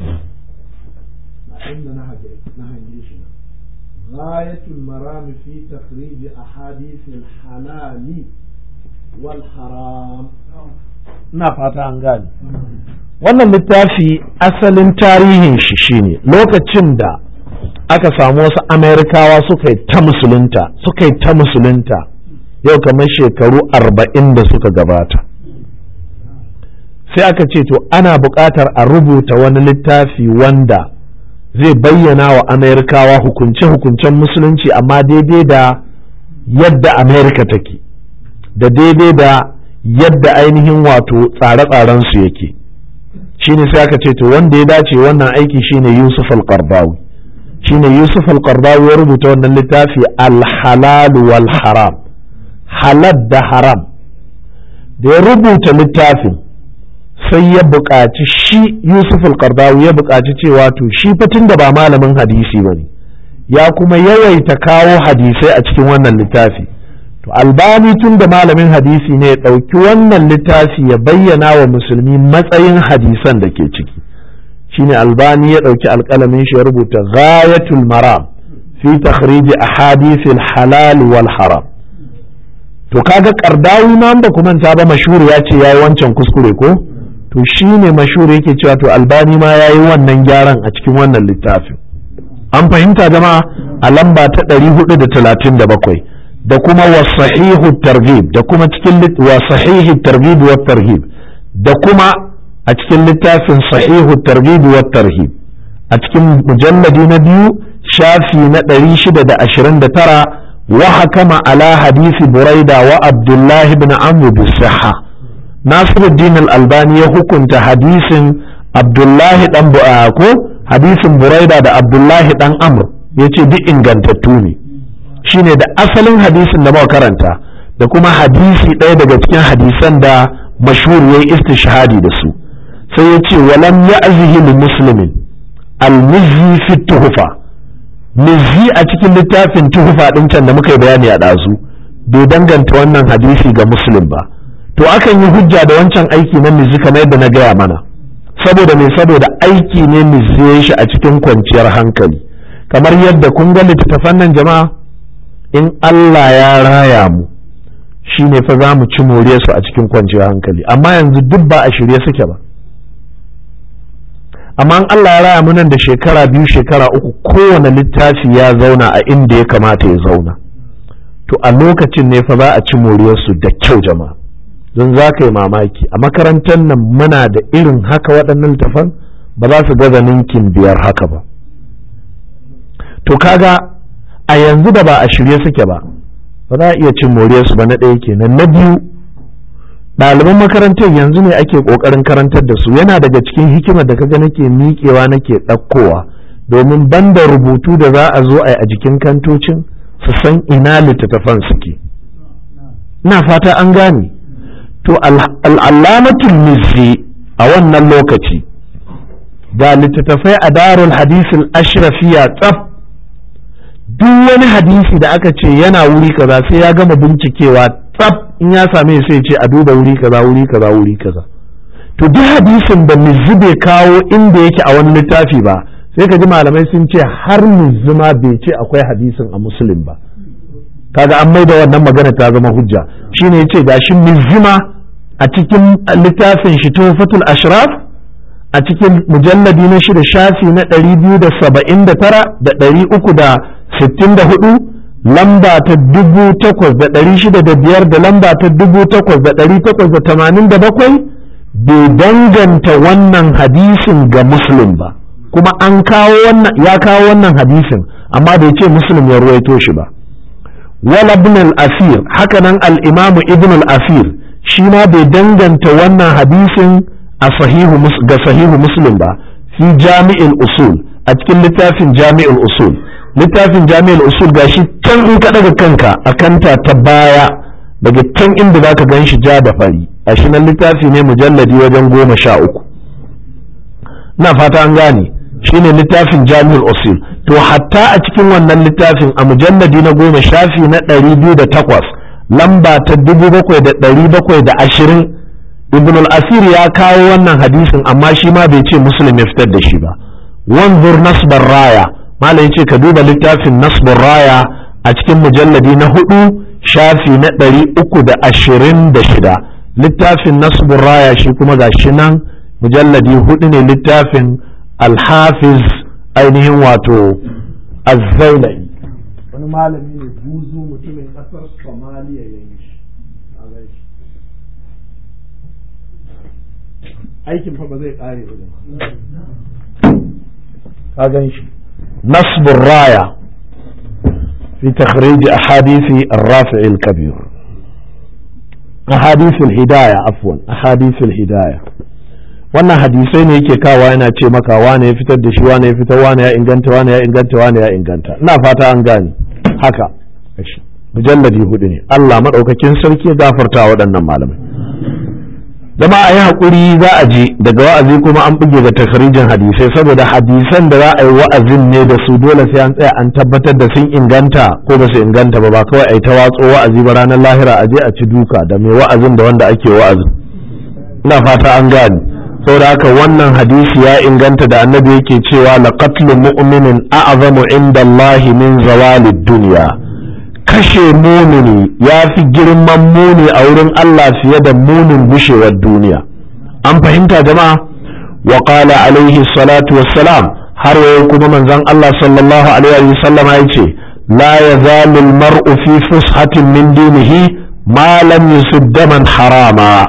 غاية المرام في تخريج أحاديث الحلال والحرام ina fata an gane wannan littafi asalin tarihin shi shine lokacin da aka samu wasu amerikawa suka yi ta musulunta suka yi ta musulunta yau kamar shekaru arba'in da suka gabata sai aka ce to ana buƙatar a rubuta wani littafi wanda zai bayyana wa amerikawa hukunce-hukuncen musulunci amma daidai da yadda amerika take da daidai da yadda ainihin wato tsare-tsarensu yake shine sai aka ce to wanda ya dace wannan aiki shine yusuf al-qardawi shine yusuf al-qardawi ya rubuta wannan littafi al-halal wal haram halal da haram da ya rubuta littafin sai ya buƙaci shi yusuf al-qardawi ya buƙaci cewa to shi fatin da ba malamin hadisi ba ne ya kuma yawaita kawo hadisai a cikin wannan littafi to albani tun da malamin hadisi ne ya ɗauki wannan littafi ya bayyana wa musulmi matsayin hadisan da ke ciki shine albani ya ɗauki alƙalamin shi ya rubuta ghayatul maram fi takhrij ahadith halal wal haram to kaga kardawi ma ba kuma ta ba mashhur ya ce yayi wancan kuskure ko to shine mashhur yake cewa to albani ma yayi wannan gyaran a cikin wannan littafin an fahimta jama'a a lamba ta 437 da kuma wa sahihu targhib da kuma cikin wa sahihi targhib wa tarhib da kuma a cikin littafin sahihu targhib wa tarhib a cikin mujalladi na biyu shafi na 629 wa hakama ala hadisi buraida wa abdullahi ibn amr bisahha nasiruddin al-albani ya hukunta hadisin abdullahi dan ko hadisin buraida da abdullahi dan amr yace duk ingantattu ne shine da asalin hadisin da muka karanta da kuma hadisi ɗaya daga cikin hadisan da mashhur yayi istishhadi da su sai ya ce walam ya'zihi li muslimin al-mizzi fi tuhfa mizzi a cikin littafin tuhfa din can da muka yi bayani a ɗazu bai danganta wannan hadisi ga muslim ba to akan yi hujja da wancan aiki na mizzi kamar yadda na gaya mana saboda me saboda aiki ne mizzi shi a cikin kwanciyar hankali kamar yadda kun ga littattafan nan jama'a in Allah ya raya mu shi ne fa za mu ci more su a cikin kwanciyar hankali amma yanzu duk ba a shirye suke ba amma in Allah ya raya mu nan da shekara biyu shekara uku kowane littafi ya zauna a inda ya kamata ya zauna to a lokacin ne fa za a ci moriyarsu da kyau jama'a don za ka yi mamaki a makarantar nan muna da irin haka waɗannan littafan ba za su gaza ninkin biyar haka ba to kaga a yanzu da ba a shirye suke ba ba za a iya cin moriyarsu ba na ɗaya kenan na biyu ɗaliban makarantar yanzu ne ake ƙoƙarin karantar da su yana daga cikin hikimar da kaga nake miƙewa nake ɗaukowa domin banda rubutu da za a zo a yi a jikin kantocin su san ina littattafan suke ina fata an gane to al'allamatul mizzi a wannan lokaci ga littattafai a darul hadisul ashrafiya tsaf duk wani hadisi da aka ce yana wuri kaza sai ya gama bincikewa tsaf in ya same sai ce a duba wuri kaza wuri kaza wuri kaza to duk hadisin da mizzi bai kawo inda yake a wani littafi ba sai ka ji malamai sun ce har mizzi ma bai ce akwai hadisin a musulun ba kaga an mai da wannan magana ta zama hujja shine yace gashi mizzi ma a cikin littafin shi tuhfatul ashraf a cikin mujalladi na shida shafi na ɗari biyu da saba'in da tara da ɗari uku da sittin da hudu lamba ta dubu takwas da ɗari shida da biyar da lamba ta dubu takwas da ɗari takwas da tamanin da bakwai bai danganta wannan hadisin ga muslim ba kuma an kawo wannan ya kawo wannan hadisin amma bai ce muslim ya ruwaito shi ba wala ibn al-asir hakanan al-imam ibn al-asir shi ma bai danganta wannan hadisin a sahihu ga sahihu muslim ba fi jami'il usul a cikin littafin jami'il usul littafin jami'il usul gashi can in ka daga kanka a kanta ta baya daga can inda zaka gan shi ja da fari a shi nan littafi ne mujalladi wajen goma sha uku na fata an gane shine littafin jami'ul usul to hatta a cikin wannan littafin a mujalladi na goma shafi na ɗari biyu da takwas lamba ta dubu bakwai da ɗari bakwai da ashirin ibn al-asir ya kawo wannan hadisin amma shi ma bai ce muslim ya fitar da shi ba wanzur nasbar raya malai ce ka duba littafin nasbar raya a cikin mujalladi na hudu shafi na ɗari uku da ashirin da shida littafin nasbar raya shi kuma ga shi nan mujalladi hudu ne littafin alhafiz ainihin wato azzailai wani malami ne buzu mutumin ƙasar somaliya ya yi shi aikin fa ba zai kare ba ka gan shi nasbur raya fi takhrij ahadisi ar-rafi' al-kabir ahadith al-hidayah afwan ahadith al-hidayah wannan hadisai ne yake kawa yana ce maka wane ya fitar da shi wane ya fitar wane ya inganta wane ya inganta wane ya inganta ina fata an gane haka mujalladi hudu ne Allah madaukakin sarki ya gafarta waɗannan malamai zama a yi haƙuri za a je daga wa'azi kuma an buge da takarijin hadisai saboda hadisan da za a yi wa'azin ne da su dole sai an tsaya an tabbatar da sun inganta ko ba su inganta ba ba kawai a yi ta watso wa'azi ba ranar lahira a je a ci duka da mai wa'azin da wanda ake wa'azin ina fata an gane saboda haka wannan hadisi ya inganta da annabi yake cewa laqatlu mu'minin a'zamu inda Allah min zawalid dunya kashe mumini ya fi girman muni a wurin Allah fiye da munin bushewar duniya an fahimta jama'a wa qala alaihi salatu wassalam har wayo kuma manzon Allah sallallahu alaihi wa sallam ya ce la yazalu al-mar'u fi fushatin min dinihi ma lam yusib daman harama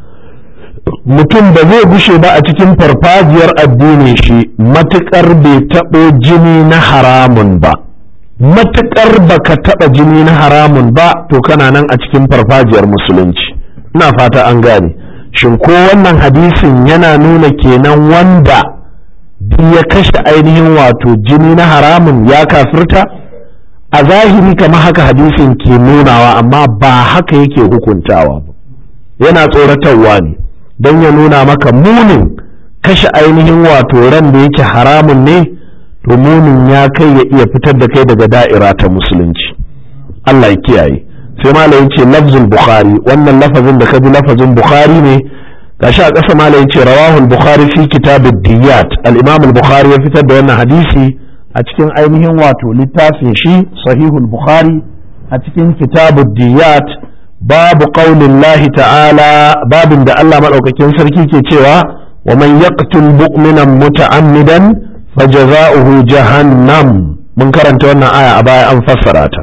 mutum ba zai gushe ba a cikin farfajiyar addinin shi matukar bai taɓo jini na haramun ba matukar baka taɓa jini na haramun ba to kana nan a cikin farfajiyar musulunci ina fata an gane shin ko wannan hadisin yana nuna kenan wanda duk ya kashe ainihin wato jini na haramun ya kafirta a zahiri kamar haka hadisin ke nunawa amma ba haka yake hukuntawa ba yana tsoratarwa ne don ya nuna maka munin kashe ainihin wato ran da yake haramun ne to munin ya kai ya iya fitar da kai daga da'ira ta musulunci Allah ya kiyaye sai malam ce lafzul bukhari wannan lafazin da kaji lafazin bukhari ne gashi a ƙasa malam ce rawahul bukhari fi kitabid diyat al-imam al-bukhari ya fitar da wannan hadisi a cikin ainihin wato littafin shi sahihul bukhari a cikin kitabud diyat babu qaulin lahi ta'ala babin da Allah madaukakin sarki ke cewa wa man yaqtul mu'minan muta'ammidan fajaza'uhu jahannam mun karanta wannan aya a baya an fassara ta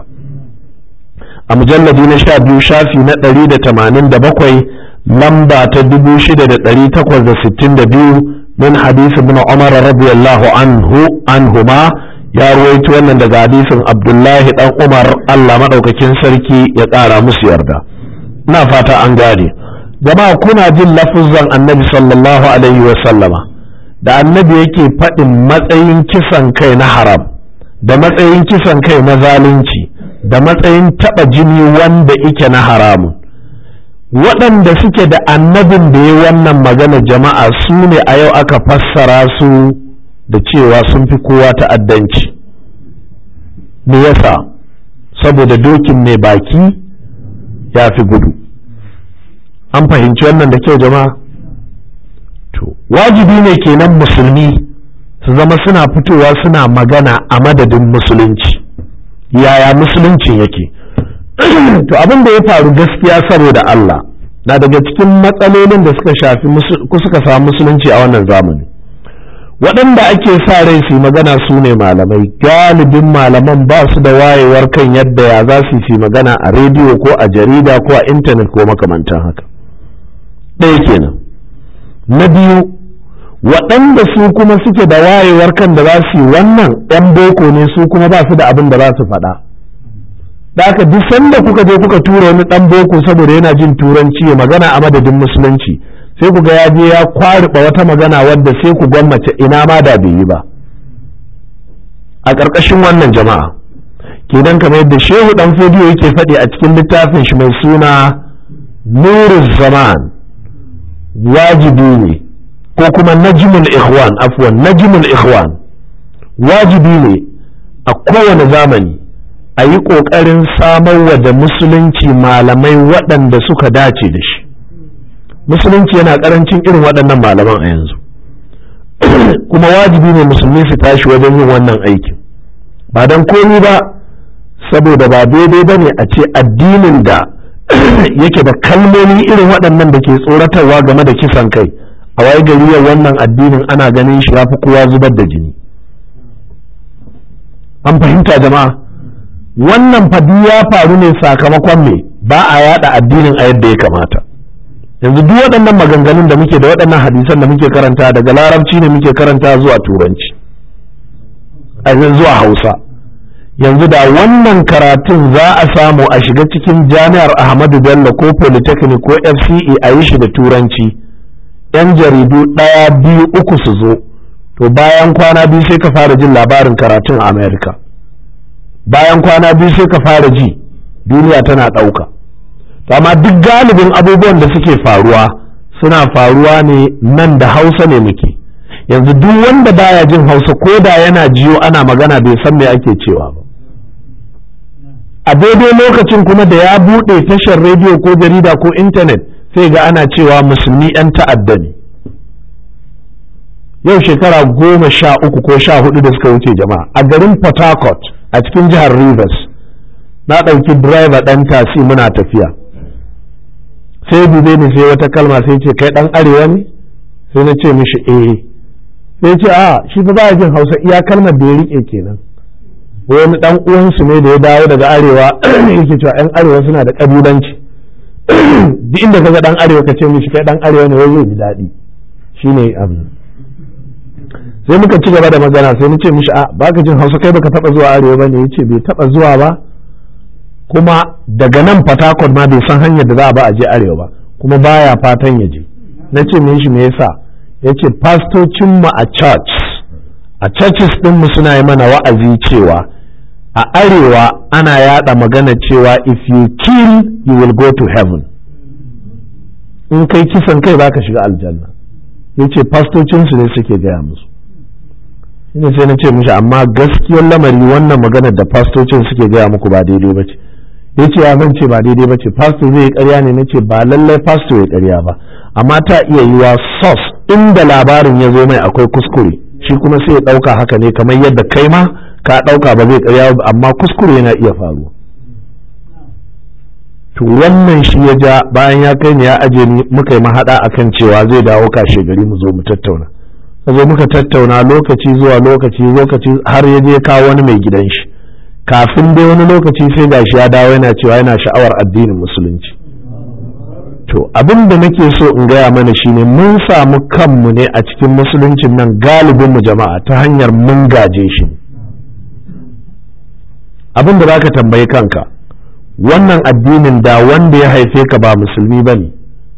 a mujalladi na sha biyu shafi na ɗari da tamanin da bakwai lamba ta dubu shida da ɗari takwas da sittin da biyu min hadisi ibn umar radiyallahu anhu anhuma ya ruwaito wannan daga hadisin abdullahi dan umar allah maɗaukakin sarki ya ƙara musu yarda ina fata an gane jama'a kuna jin lafuzan annabi sallallahu alaihi wa sallama da annabi yake faɗin matsayin kisan kai na haram da matsayin kisan kai na zalunci da matsayin taɓa jini wanda ike na haramun waɗanda suke da annabin da ya wannan magana jama'a su ne a yau aka fassara su da cewa sun fi kowa ta'addanci me yasa saboda dokin mai baki ya fi gudu an fahimci wannan da kyau jama'a to wajibi ne kenan musulmi su zama suna fitowa suna magana a madadin musulunci yaya musuluncin yake to abin da ya faru gaskiya saboda Allah na daga cikin matsalolin da suka shafi suka samu musulunci a wannan zamani waɗanda ake sa rai su magana su ne malamai galibin malaman ba su da wayewar kan yadda ya za su yi magana a rediyo ko a jarida ko a intanet ko makamantan haka ɗaya kenan na biyu waɗanda su kuma suke da wayewar kan da za su yi wannan 'yan boko ne su kuma ba su da abin da za su faɗa da haka duk sanda kuka je kuka tura wani ɗan boko saboda yana jin turanci ya magana a madadin musulunci sai ku ga ya je ya kwariɓa wata magana wadda sai ku gwammace ina ma da bai yi ba a ƙarƙashin wannan jama'a kenan kamar yadda shehu ɗan fodiyo yake faɗi a cikin littafin shi mai suna nuru zaman wajibi ne ko kuma najmul ikhwan afwan najmul ikhwan wajibi ne a kowane zamani a yi ƙoƙarin samarwa da musulunci malamai waɗanda suka dace da shi musulunci yana ƙarancin irin waɗannan malaman a yanzu kuma wajibi ne musulmi su tashi wajen yin wannan aikin ba don komi ba saboda ba daidai ba ne a ce addinin da yake da kalmomi irin waɗannan da ke tsoratarwa game da kisan kai a waye gari yau wannan addinin ana ganin shi ya fi kowa zubar da jini an fahimta jama'a wannan fadi ya faru ne sakamakon me ba a yada addinin a yadda ya kamata yanzu duk waɗannan maganganun da muke da waɗannan hadisan da muke karanta daga larabci ne muke karanta zuwa turanci a zuwa hausa yanzu da wannan karatun za a samu a shiga cikin jami'ar ahmadu bello ko polytechnic ko fce a yi shi da turanci yan jaridu ɗaya biyu uku su zo to bayan kwana biyu sai ka fara jin labarin karatun a america bayan kwana biyu sai ka fara ji duniya tana ɗauka amma duk galibin abubuwan da suke faruwa suna faruwa ne nan da hausa ne muke yanzu duk wanda baya jin hausa ko da yana jiyo ana magana bai san me ake cewa ba a daidai lokacin kuma da ya buɗe tashar rediyo ko jarida ko intanet sai ga ana cewa musulmi 'yan ta'adda ne yau shekara goma sha uku ko sha hudu da suka wuce jama'a a garin port harcourt a cikin jihar rivers na ɗauki driver ɗan tasi muna tafiya sai dube ni sai wata kalma sai ce kai ɗan arewa ne sai na ce mishi eh sai ce a shi fa baya jin hausa iya kalmar da ya rike kenan wani ɗan uwansu ne da ya dawo daga arewa yake cewa ɗan arewa suna da ƙabilanci duk inda kaga ɗan arewa ka ce mishi kai ɗan arewa ne wai zai ji daɗi shine abin sai muka ci gaba da magana sai na ce mishi a baka jin hausa kai baka taba zuwa arewa bane yace bai taba zuwa ba kuma daga nan fatakon ma bai san hanyar da za a ba a je arewa ba kuma baya fatan ya je na ce mishi me yasa yace pastocin mu a church a churches din mu suna yi mana wa'azi cewa a arewa ana yada magana cewa if you kill you will go to heaven in kai kisan kai baka shiga aljanna yace pastocinsu ne suke gaya musu shine sai na ce mishi amma gaskiyar lamari wannan maganar da fastocin suke gaya muku ba daidai ba ce ya ce ya zan ce ba daidai ba ce pastor zai yi karya ne na ce ba lallai pastor ya karya ba amma ta iya yiwa sos inda labarin ya zo mai akwai kuskure shi kuma sai ya ɗauka haka ne kamar yadda kai ma ka ɗauka ba zai karya ba amma kuskure yana iya faruwa to wannan shi ya ja bayan ya kai ni ya aje ni muka yi mahaɗa akan cewa zai dawo kashe gari mu zo mu tattauna zo muka tattauna lokaci zuwa lokaci lokaci har ya je kawo wani mai gidan shi kafin dai wani lokaci sai gashi ya dawo yana cewa yana sha'awar addinin musulunci to abin da nake so in gaya mana shine mun samu kanmu ne a cikin musuluncin nan galibin mu jama'a ta hanyar mun gaje shi abin da zaka tambayi kanka wannan addinin da wanda ya haife ka ba musulmi bane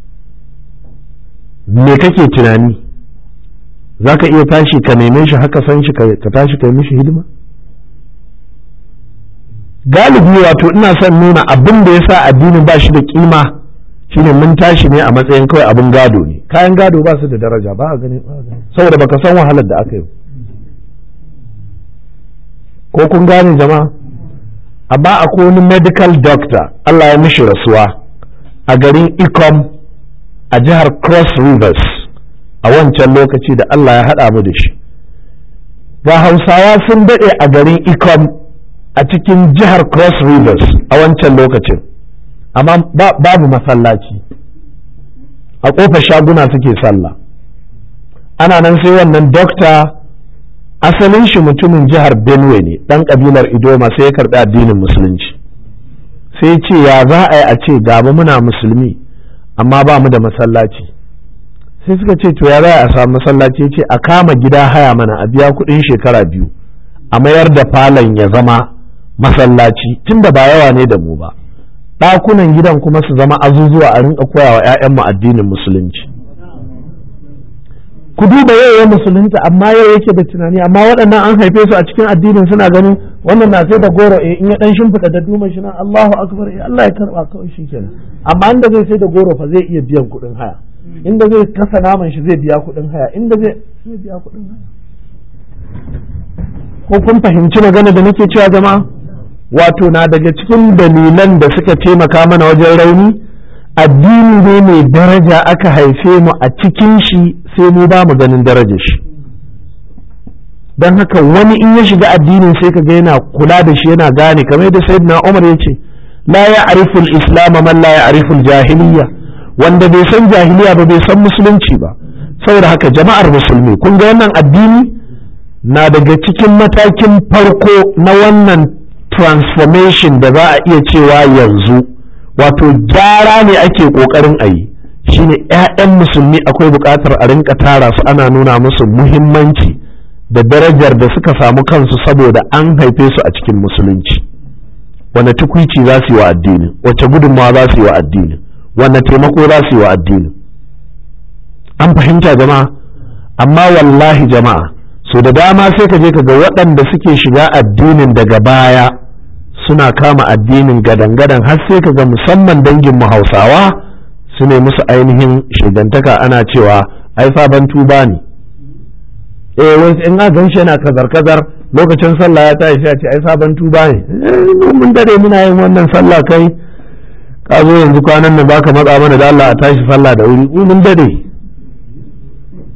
me kake tunani za ka iya tashi ka neme shi haka san shi ka tashi ka yi mishi hidima galibi wato ina son nuna abin da ya sa addinin ba shi da kima shine mun tashi ne a matsayin kawai abin gado ne kayan gado ba su da daraja ba a gani saboda baka san wahalar da aka yi ko kun gane jama'a amma akwai wani medical doctor Allah ya mishi rasuwa a garin Ikom a jihar Cross Rivers a wancan lokaci da Allah ya haɗa mu da shi ga hausawa sun daɗe a garin ikom a cikin jihar cross rivers a wancan lokacin amma babu masallaci a ƙofar shaguna suke sallah ana nan sai wannan dokta asalin shi mutumin jihar benue ne ɗan ƙabilar idoma sai ya karɓi addinin musulunci sai ce ya za a yi a ce gaba muna musulmi amma ba mu da masallaci sai suka ce to ya za a samu masallaci ce a kama gida haya mana a biya kuɗin shekara biyu a mayar da falon ya zama masallaci tunda ba yawa ne da mu ba ɗakunan gidan kuma su zama azuzuwa a rinka koya wa 'ya'yanmu addinin musulunci ku duba yau ya musulunta amma yau yake da tunani amma waɗannan an haife su a cikin addinin suna ganin wannan na sai da goro eh in ya dan shimfiɗa da duma shi nan Allahu akbar eh Allah ya karba kawai shikenan amma inda zai sai da goro fa zai iya biyan kuɗin haya inda zai kasa naman shi zai biya kuɗin haya inda zai zai biya kuɗin haya ko kun fahimci magana da nake cewa jama'a wato na daga cikin dalilan da suka taimaka mana wajen rauni addini ne mai daraja aka haife mu a cikin shi sai mu ba mu ganin darajar shi don haka wani in ya shiga addinin sai ka ga yana kula da shi yana gane kamar yadda sayyidina Umar ya ce la ya'rifu al-islam man la ya'rifu al-jahiliyya wanda bai san jahiliya ba bai san musulunci ba saboda haka jama'ar musulmi kun ga wannan addini na daga cikin matakin farko na wannan transformation da za a iya cewa yanzu wato gyara ne ake kokarin a yi shine 'ya'yan musulmi akwai buƙatar a rinka tara su ana nuna musu muhimmanci da darajar da suka samu kansu saboda an haife su a cikin musulunci wane tukwici za su yi wa addini wace gudunmawa za su yi wa addini wane taimako za su yi wa addini an fahimta jama'a amma wallahi jama'a so da dama sai ka je ka ga waɗanda suke shiga addinin daga baya suna kama addinin gadan-gadan har sai ka ga musamman dangin mu hausawa su ne musu ainihin shigantaka ana cewa ai sabon tuba ne eh wai in ga ganshi yana kazar-kazar lokacin sallah ya tashi a ce ai sabon tuba ne mun dare muna yin wannan sallah kai ka zo yanzu kwanan nan baka matsa mana da Allah a tashi sallah da wuri mun dare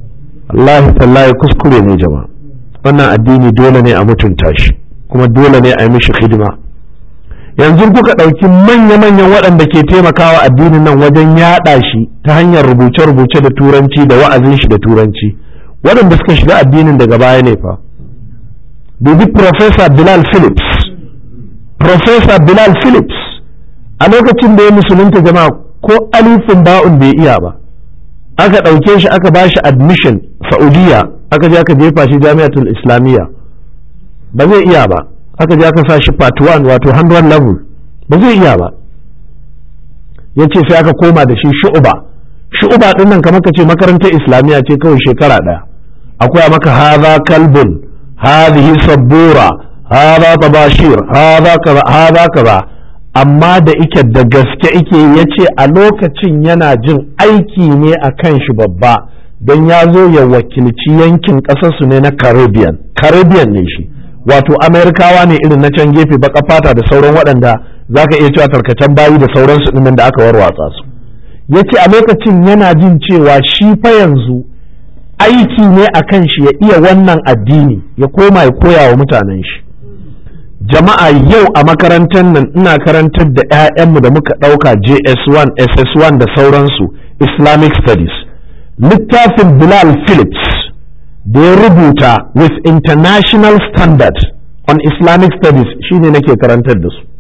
wallahi tallahi kuskure ne jama'a wannan addini dole ne a mutunta shi kuma dole ne a yi mishi hidima yanzu kuka ɗauki manya-manyan waɗanda ke taimakawa addinin nan wajen yaɗa shi ta hanyar rubuce-rubuce da turanci da wa'azin shi da turanci waɗanda suka shiga addinin daga baya ne fa dubi Professor Bilal Phillips Professor Bilal Phillips a lokacin da ya musulunta jama'a ko alifin ba'un bai iya ba aka ɗauke shi aka ba shi admission Saudiya aka je aka jefa shi jami'atul islamiyya ba zai iya ba aka je aka sa shi part 1 wato 100 level ba zai iya ba ya ce sai aka koma da shi shu'uba shu'uba din nan kamar ka ce makarantar islamiyya ce kawai shekara ɗaya akwai maka haza kalbun hadhihi sabbura haza tabashir haza kaza haza kaza amma da ike da gaske ike ya ce a lokacin yana jin aiki ne a kan shi babba don ya zo ya wakilci yankin ƙasarsu ne na caribbean caribbean ne shi wato amerikawa ne irin na can gefe baka fata da sauran waɗanda za ka iya cewa tarkacen bayi da sauransu ɗin da aka warwatsa su ya ce a lokacin yana jin cewa shi fa yanzu aiki ne a kan shi ya iya wannan addini ya koma ya koya wa mutanen shi jama'a yau a makarantar nan ina karantar da 'ya'yanmu da muka ɗauka js1 ss1 da sauransu islamic studies littafin bilal phillips da ya rubuta with international standard on islamic studies shine nake karantar da su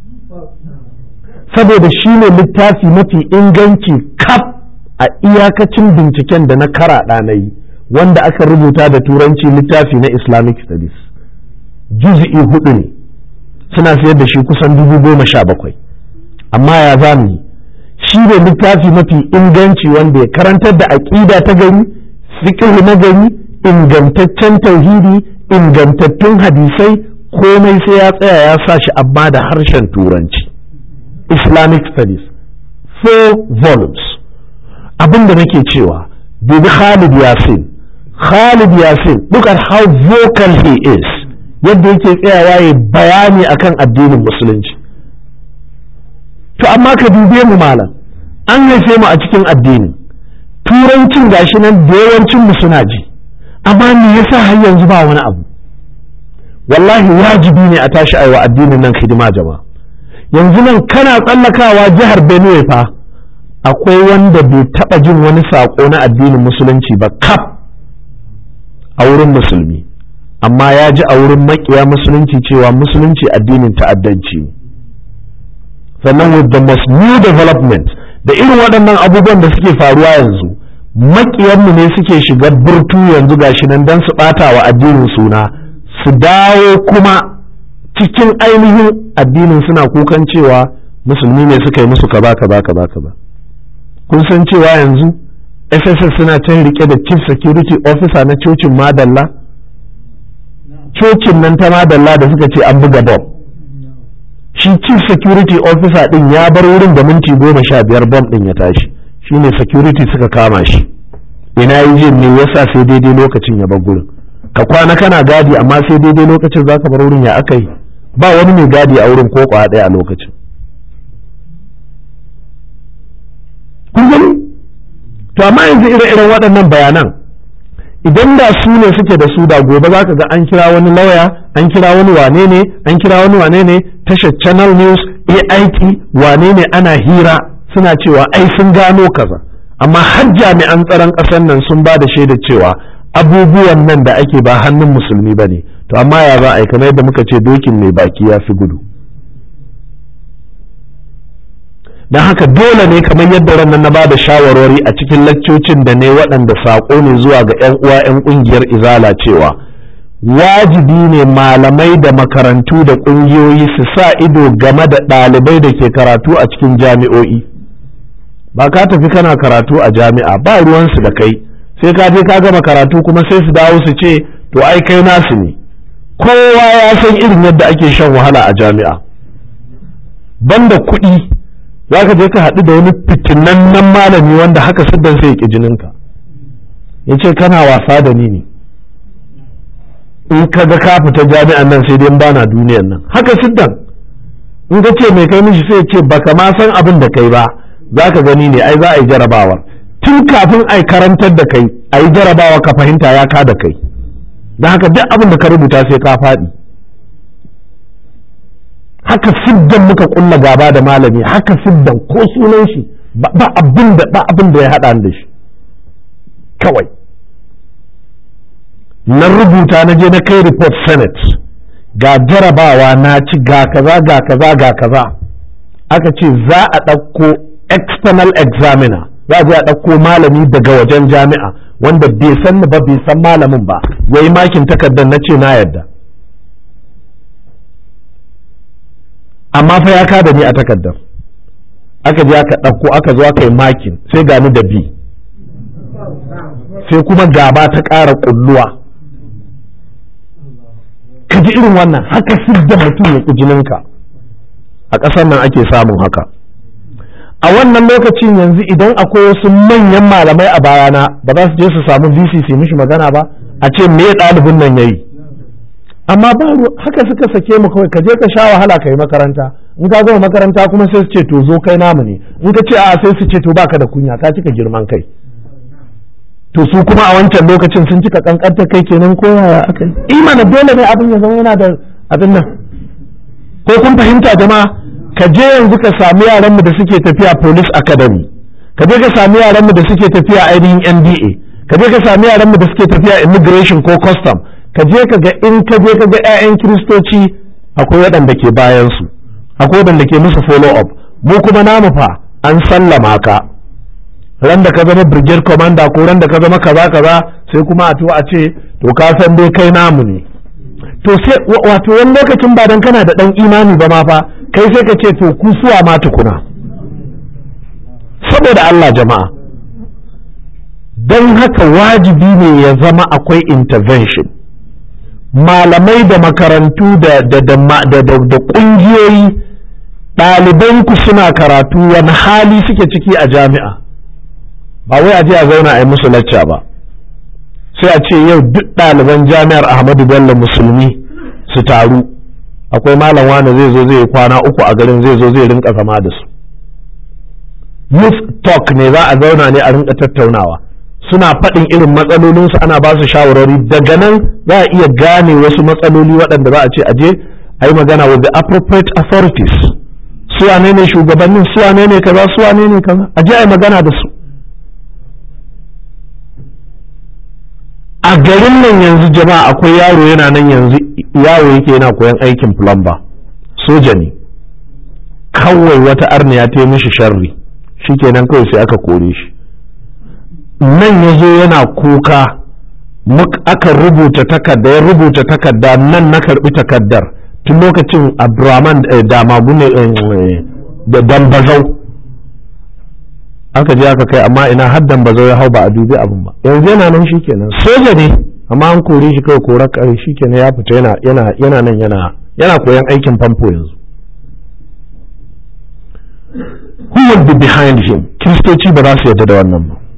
saboda shine littafi mafi inganci kaf a iyakacin binciken da na karaɗa na yi wanda aka rubuta da turanci littafi na islamic studies juz'i hudu ne suna sayar da shi kusan dubu goma sha bakwai amma ya za mu yi shi ne littafi mafi inganci wanda ya karantar da aƙida ta gari fiqh na gari ingantaccen tauhidi ingantattun hadisai komai sai ya tsaya ya sa shi amma da harshen turanci islamic studies four volumes abin da nake cewa dubi khalid yasin khalid yasin look at how vocal he is yadda yake tsayawa ya bayani akan addinin musulunci to amma ka dube mu malam an haife mu a cikin addini turancin gashi nan da yawancin mu suna ji amma me yasa har yanzu ba wani abu wallahi wajibi ne a tashi aiwa addinin nan hidima jama'a yanzu nan kana tsallakawa jihar Benue fa akwai wanda bai taba jin wani sako na addinin musulunci ba kaf a wurin musulmi amma ya ji a wurin makiya musulunci cewa musulunci addinin ta'addanci ne sannan with the most new development da irin waɗannan abubuwan da suke faruwa yanzu makiyanmu ne suke shiga burtu yanzu gashi nan don su ɓata wa addinin suna su dawo kuma cikin ainihin addinin suna kukan cewa musulmi ne suka yi musu kaza kaza kaza kaza kun san cewa yanzu sss suna can rike da chief security officer na cocin madalla cocin nan ta madalla da suka ce an buga bom shi chief security officer din ya bar wurin da minti goma sha biyar bom din ya tashi shine security suka kama shi ina yi jin ne yasa sai daidai lokacin ya bar gurin ka kwana kana gadi amma sai daidai lokacin za ka bar wurin ya aka yi ba wani mai gadi a wurin ko kwa ɗaya a lokacin kun gani to amma yanzu ire-iren waɗannan bayanan idan da su ne suke da su da gobe za ka ga an kira wani lauya an kira wani wane ne an kira wani wane ne tashar channel news ait wane ne ana hira suna cewa ai sun gano kaza amma har jami'an tsaron ƙasar nan sun ba da shaida cewa abubuwan nan da ake ba hannun musulmi ba ne to amma ya za a yi kamar yadda muka ce dokin mai baki ya fi gudu don haka dole ne kamar yadda ranar na ba da shawarwari a cikin laccocin da ne waɗanda saƙo ne zuwa ga 'yan uwa 'yan ƙungiyar izala cewa wajibi ne malamai da makarantu da ƙungiyoyi su sa ido game da ɗalibai da ke karatu a cikin jami'o'i ba ka tafi kana karatu a jami'a ba ruwansu da kai sai ka je ka gama karatu kuma sai su dawo su ce to ai kai nasu ne kowa ya san irin yadda ake shan wahala a jami'a banda kuɗi za ka je ka haɗu da wani fitinannen malami wanda haka siddan sai ya ƙi jininka ya ce kana wasa da ni ne in ka ga ka fita jami'an nan sai dai bana duniyan nan haka siddan in ka ce mai kai mishi sai ce baka ma san abin da kai ba za ka gani ne ai za a yi jarabawar tun kafin a karantar da kai a yi jarabawa ka fahimta ya ka da kai don haka duk abin da ka rubuta sai ka faɗi haka siddan muka kulla gaba da malami haka siddan ko sunan shi ba abin da ba abin da ya haɗa da shi kawai na rubuta na je na kai report senate ga jarabawa na ci ga kaza ga kaza ga kaza aka ce za a ɗauko external examiner za a je a ɗauko malami daga wajen jami'a wanda bai san ba bai san malamin ba ya yi makin takardar na ce na yadda amma fa ya kada ni a takardar aka je aka ɗauko aka zo aka yi makin sai gani da bi sai kuma gaba ta ƙara ƙulluwa ka ji irin wannan haka sidda mutum ya ƙi jininka a ƙasar nan ake samun haka a wannan lokacin yanzu idan akwai wasu manyan malamai a bayana ba za su je su samu vc su mishi magana ba a ce me ɗalibin nan ya yi amma ba haka suka sake mu kawai ka je ka sha wahala ka yi makaranta in ka gama makaranta kuma sai su ce to zo kai namu ne in ka ce a sai su ce to baka da kunya ka cika girman kai to su kuma a wancan lokacin sun cika kankanta kai kenan ko yaya aka yi imana dole ne abin ya zama yana da abin nan ko kun fahimta jama'a ka je yanzu ka sami yaran mu da suke tafiya police academy ka je ka sami yaran mu da suke tafiya ainihin NDA ka je ka sami yaran mu da suke tafiya immigration ko custom ka je ka ga in ka je ka ga 'ya'yan kiristoci akwai waɗanda ke bayan su akwai waɗanda ke musu follow up mu kuma namu fa an sallama ka ran da ka zama brigade commander ko ran da ka zama kaza kaza sai kuma a to a ce to ka san dai kai namu ne to sai wato wani lokacin ba dan kana da dan imani ba ma fa kai sai ka ce to ku suwa ma tukuna saboda Allah jama'a don haka wajibi ne ya zama akwai intervention malamai da makarantu da da da da ƙungiyoyi ɗalibanku suna karatu wani hali suke ciki a jami'a ba wai a je a zauna a yi musu lacca ba sai a ce yau duk ɗaliban jami'ar ahmadu bello musulmi su taru akwai malam wani zai zo zai kwana uku a garin zai zo zai rinka zama da su youth talk ne za a zauna ne a rinka tattaunawa suna faɗin irin matsalolinsu ana ba su shawarwari daga nan za a iya gane wasu matsaloli waɗanda za a ce aje a yi magana with the appropriate authorities su wane ne shugabannin su wane ne kaza su wane ne kaza aje a yi magana da su a garin nan yanzu jama'a akwai yaro yana nan yanzu yaro yake yana koyan aikin plumber soja ne kawai wata arniya ta yi mishi sharri shikenan kawai sai aka kore shi nan ya zo yana kuka aka rubuta takarda ya rubuta takarda nan na karbi takardar tun lokacin abdurrahman damagu ne da dambazau aka je aka kai amma ina haddan ba ya hau ba a dubi abin ba yanzu yana nan shikenan soja ne amma an kore shi kawai korar kare shikenan ya fita yana yana yana nan yana yana koyan aikin famfo yanzu who will be behind him kiristoci ba za su yarda da wannan ba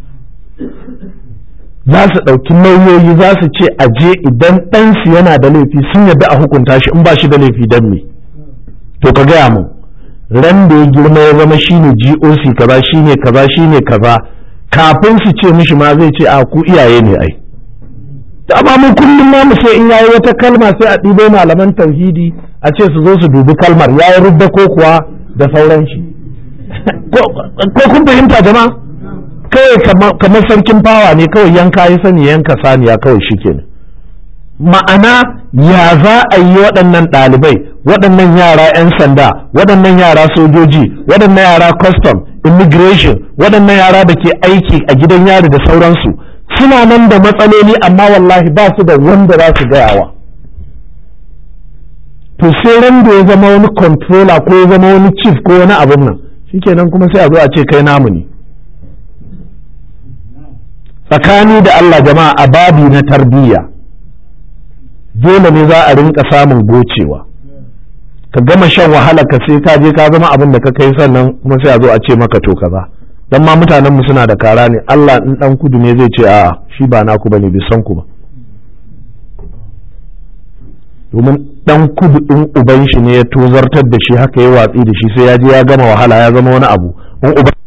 za su ɗauki nauyoyi za su ce a je idan ɗansu yana da laifi sun yarda a hukunta shi in ba shi da laifi dan me to ka gaya mu ran da ya girma ya zama shine GOC kaza shine kaza shine kaza kafin su ce mishi ma zai ce a ku iyaye ne ai da amma mun kullum ma mu sai in yayi wata kalma sai a ɗibo malaman tauhidi a ce su zo su dubi kalmar yayi rubda ko kuwa da sauran shi ko kun fahimta jama'a kawai kamar sarkin fawa ne kawai yanka ya sani yanka saniya kawai shikenan ma'ana ya za a yi waɗannan ɗalibai waɗannan yara 'yan sanda waɗannan yara sojoji waɗannan yara custom immigration waɗannan yara da ke aiki a gidan yari da sauransu suna nan da matsaloli amma wallahi ba su da wanda za su gayawa to sai ran da ya zama wani controller ko ya zama wani chief ko wani abin nan shikenan kuma sai a zo a ce kai namu ne tsakani da Allah jama'a a babi na tarbiyya dole ne za a rinka samun gocewa ka gama shan wahala ka sai ka je ka zama abin da ka kai sannan kuma sai a zo a ce maka to kaza dan ma mutanen mu suna da kara ne Allah in dan kudu ne zai ce a'a shi ba naku bane bai san ku ba domin dan kudu in uban shi ne ya tozartar da shi haka ya watsi da shi sai ya je ya gama wahala ya zama wani abu in uban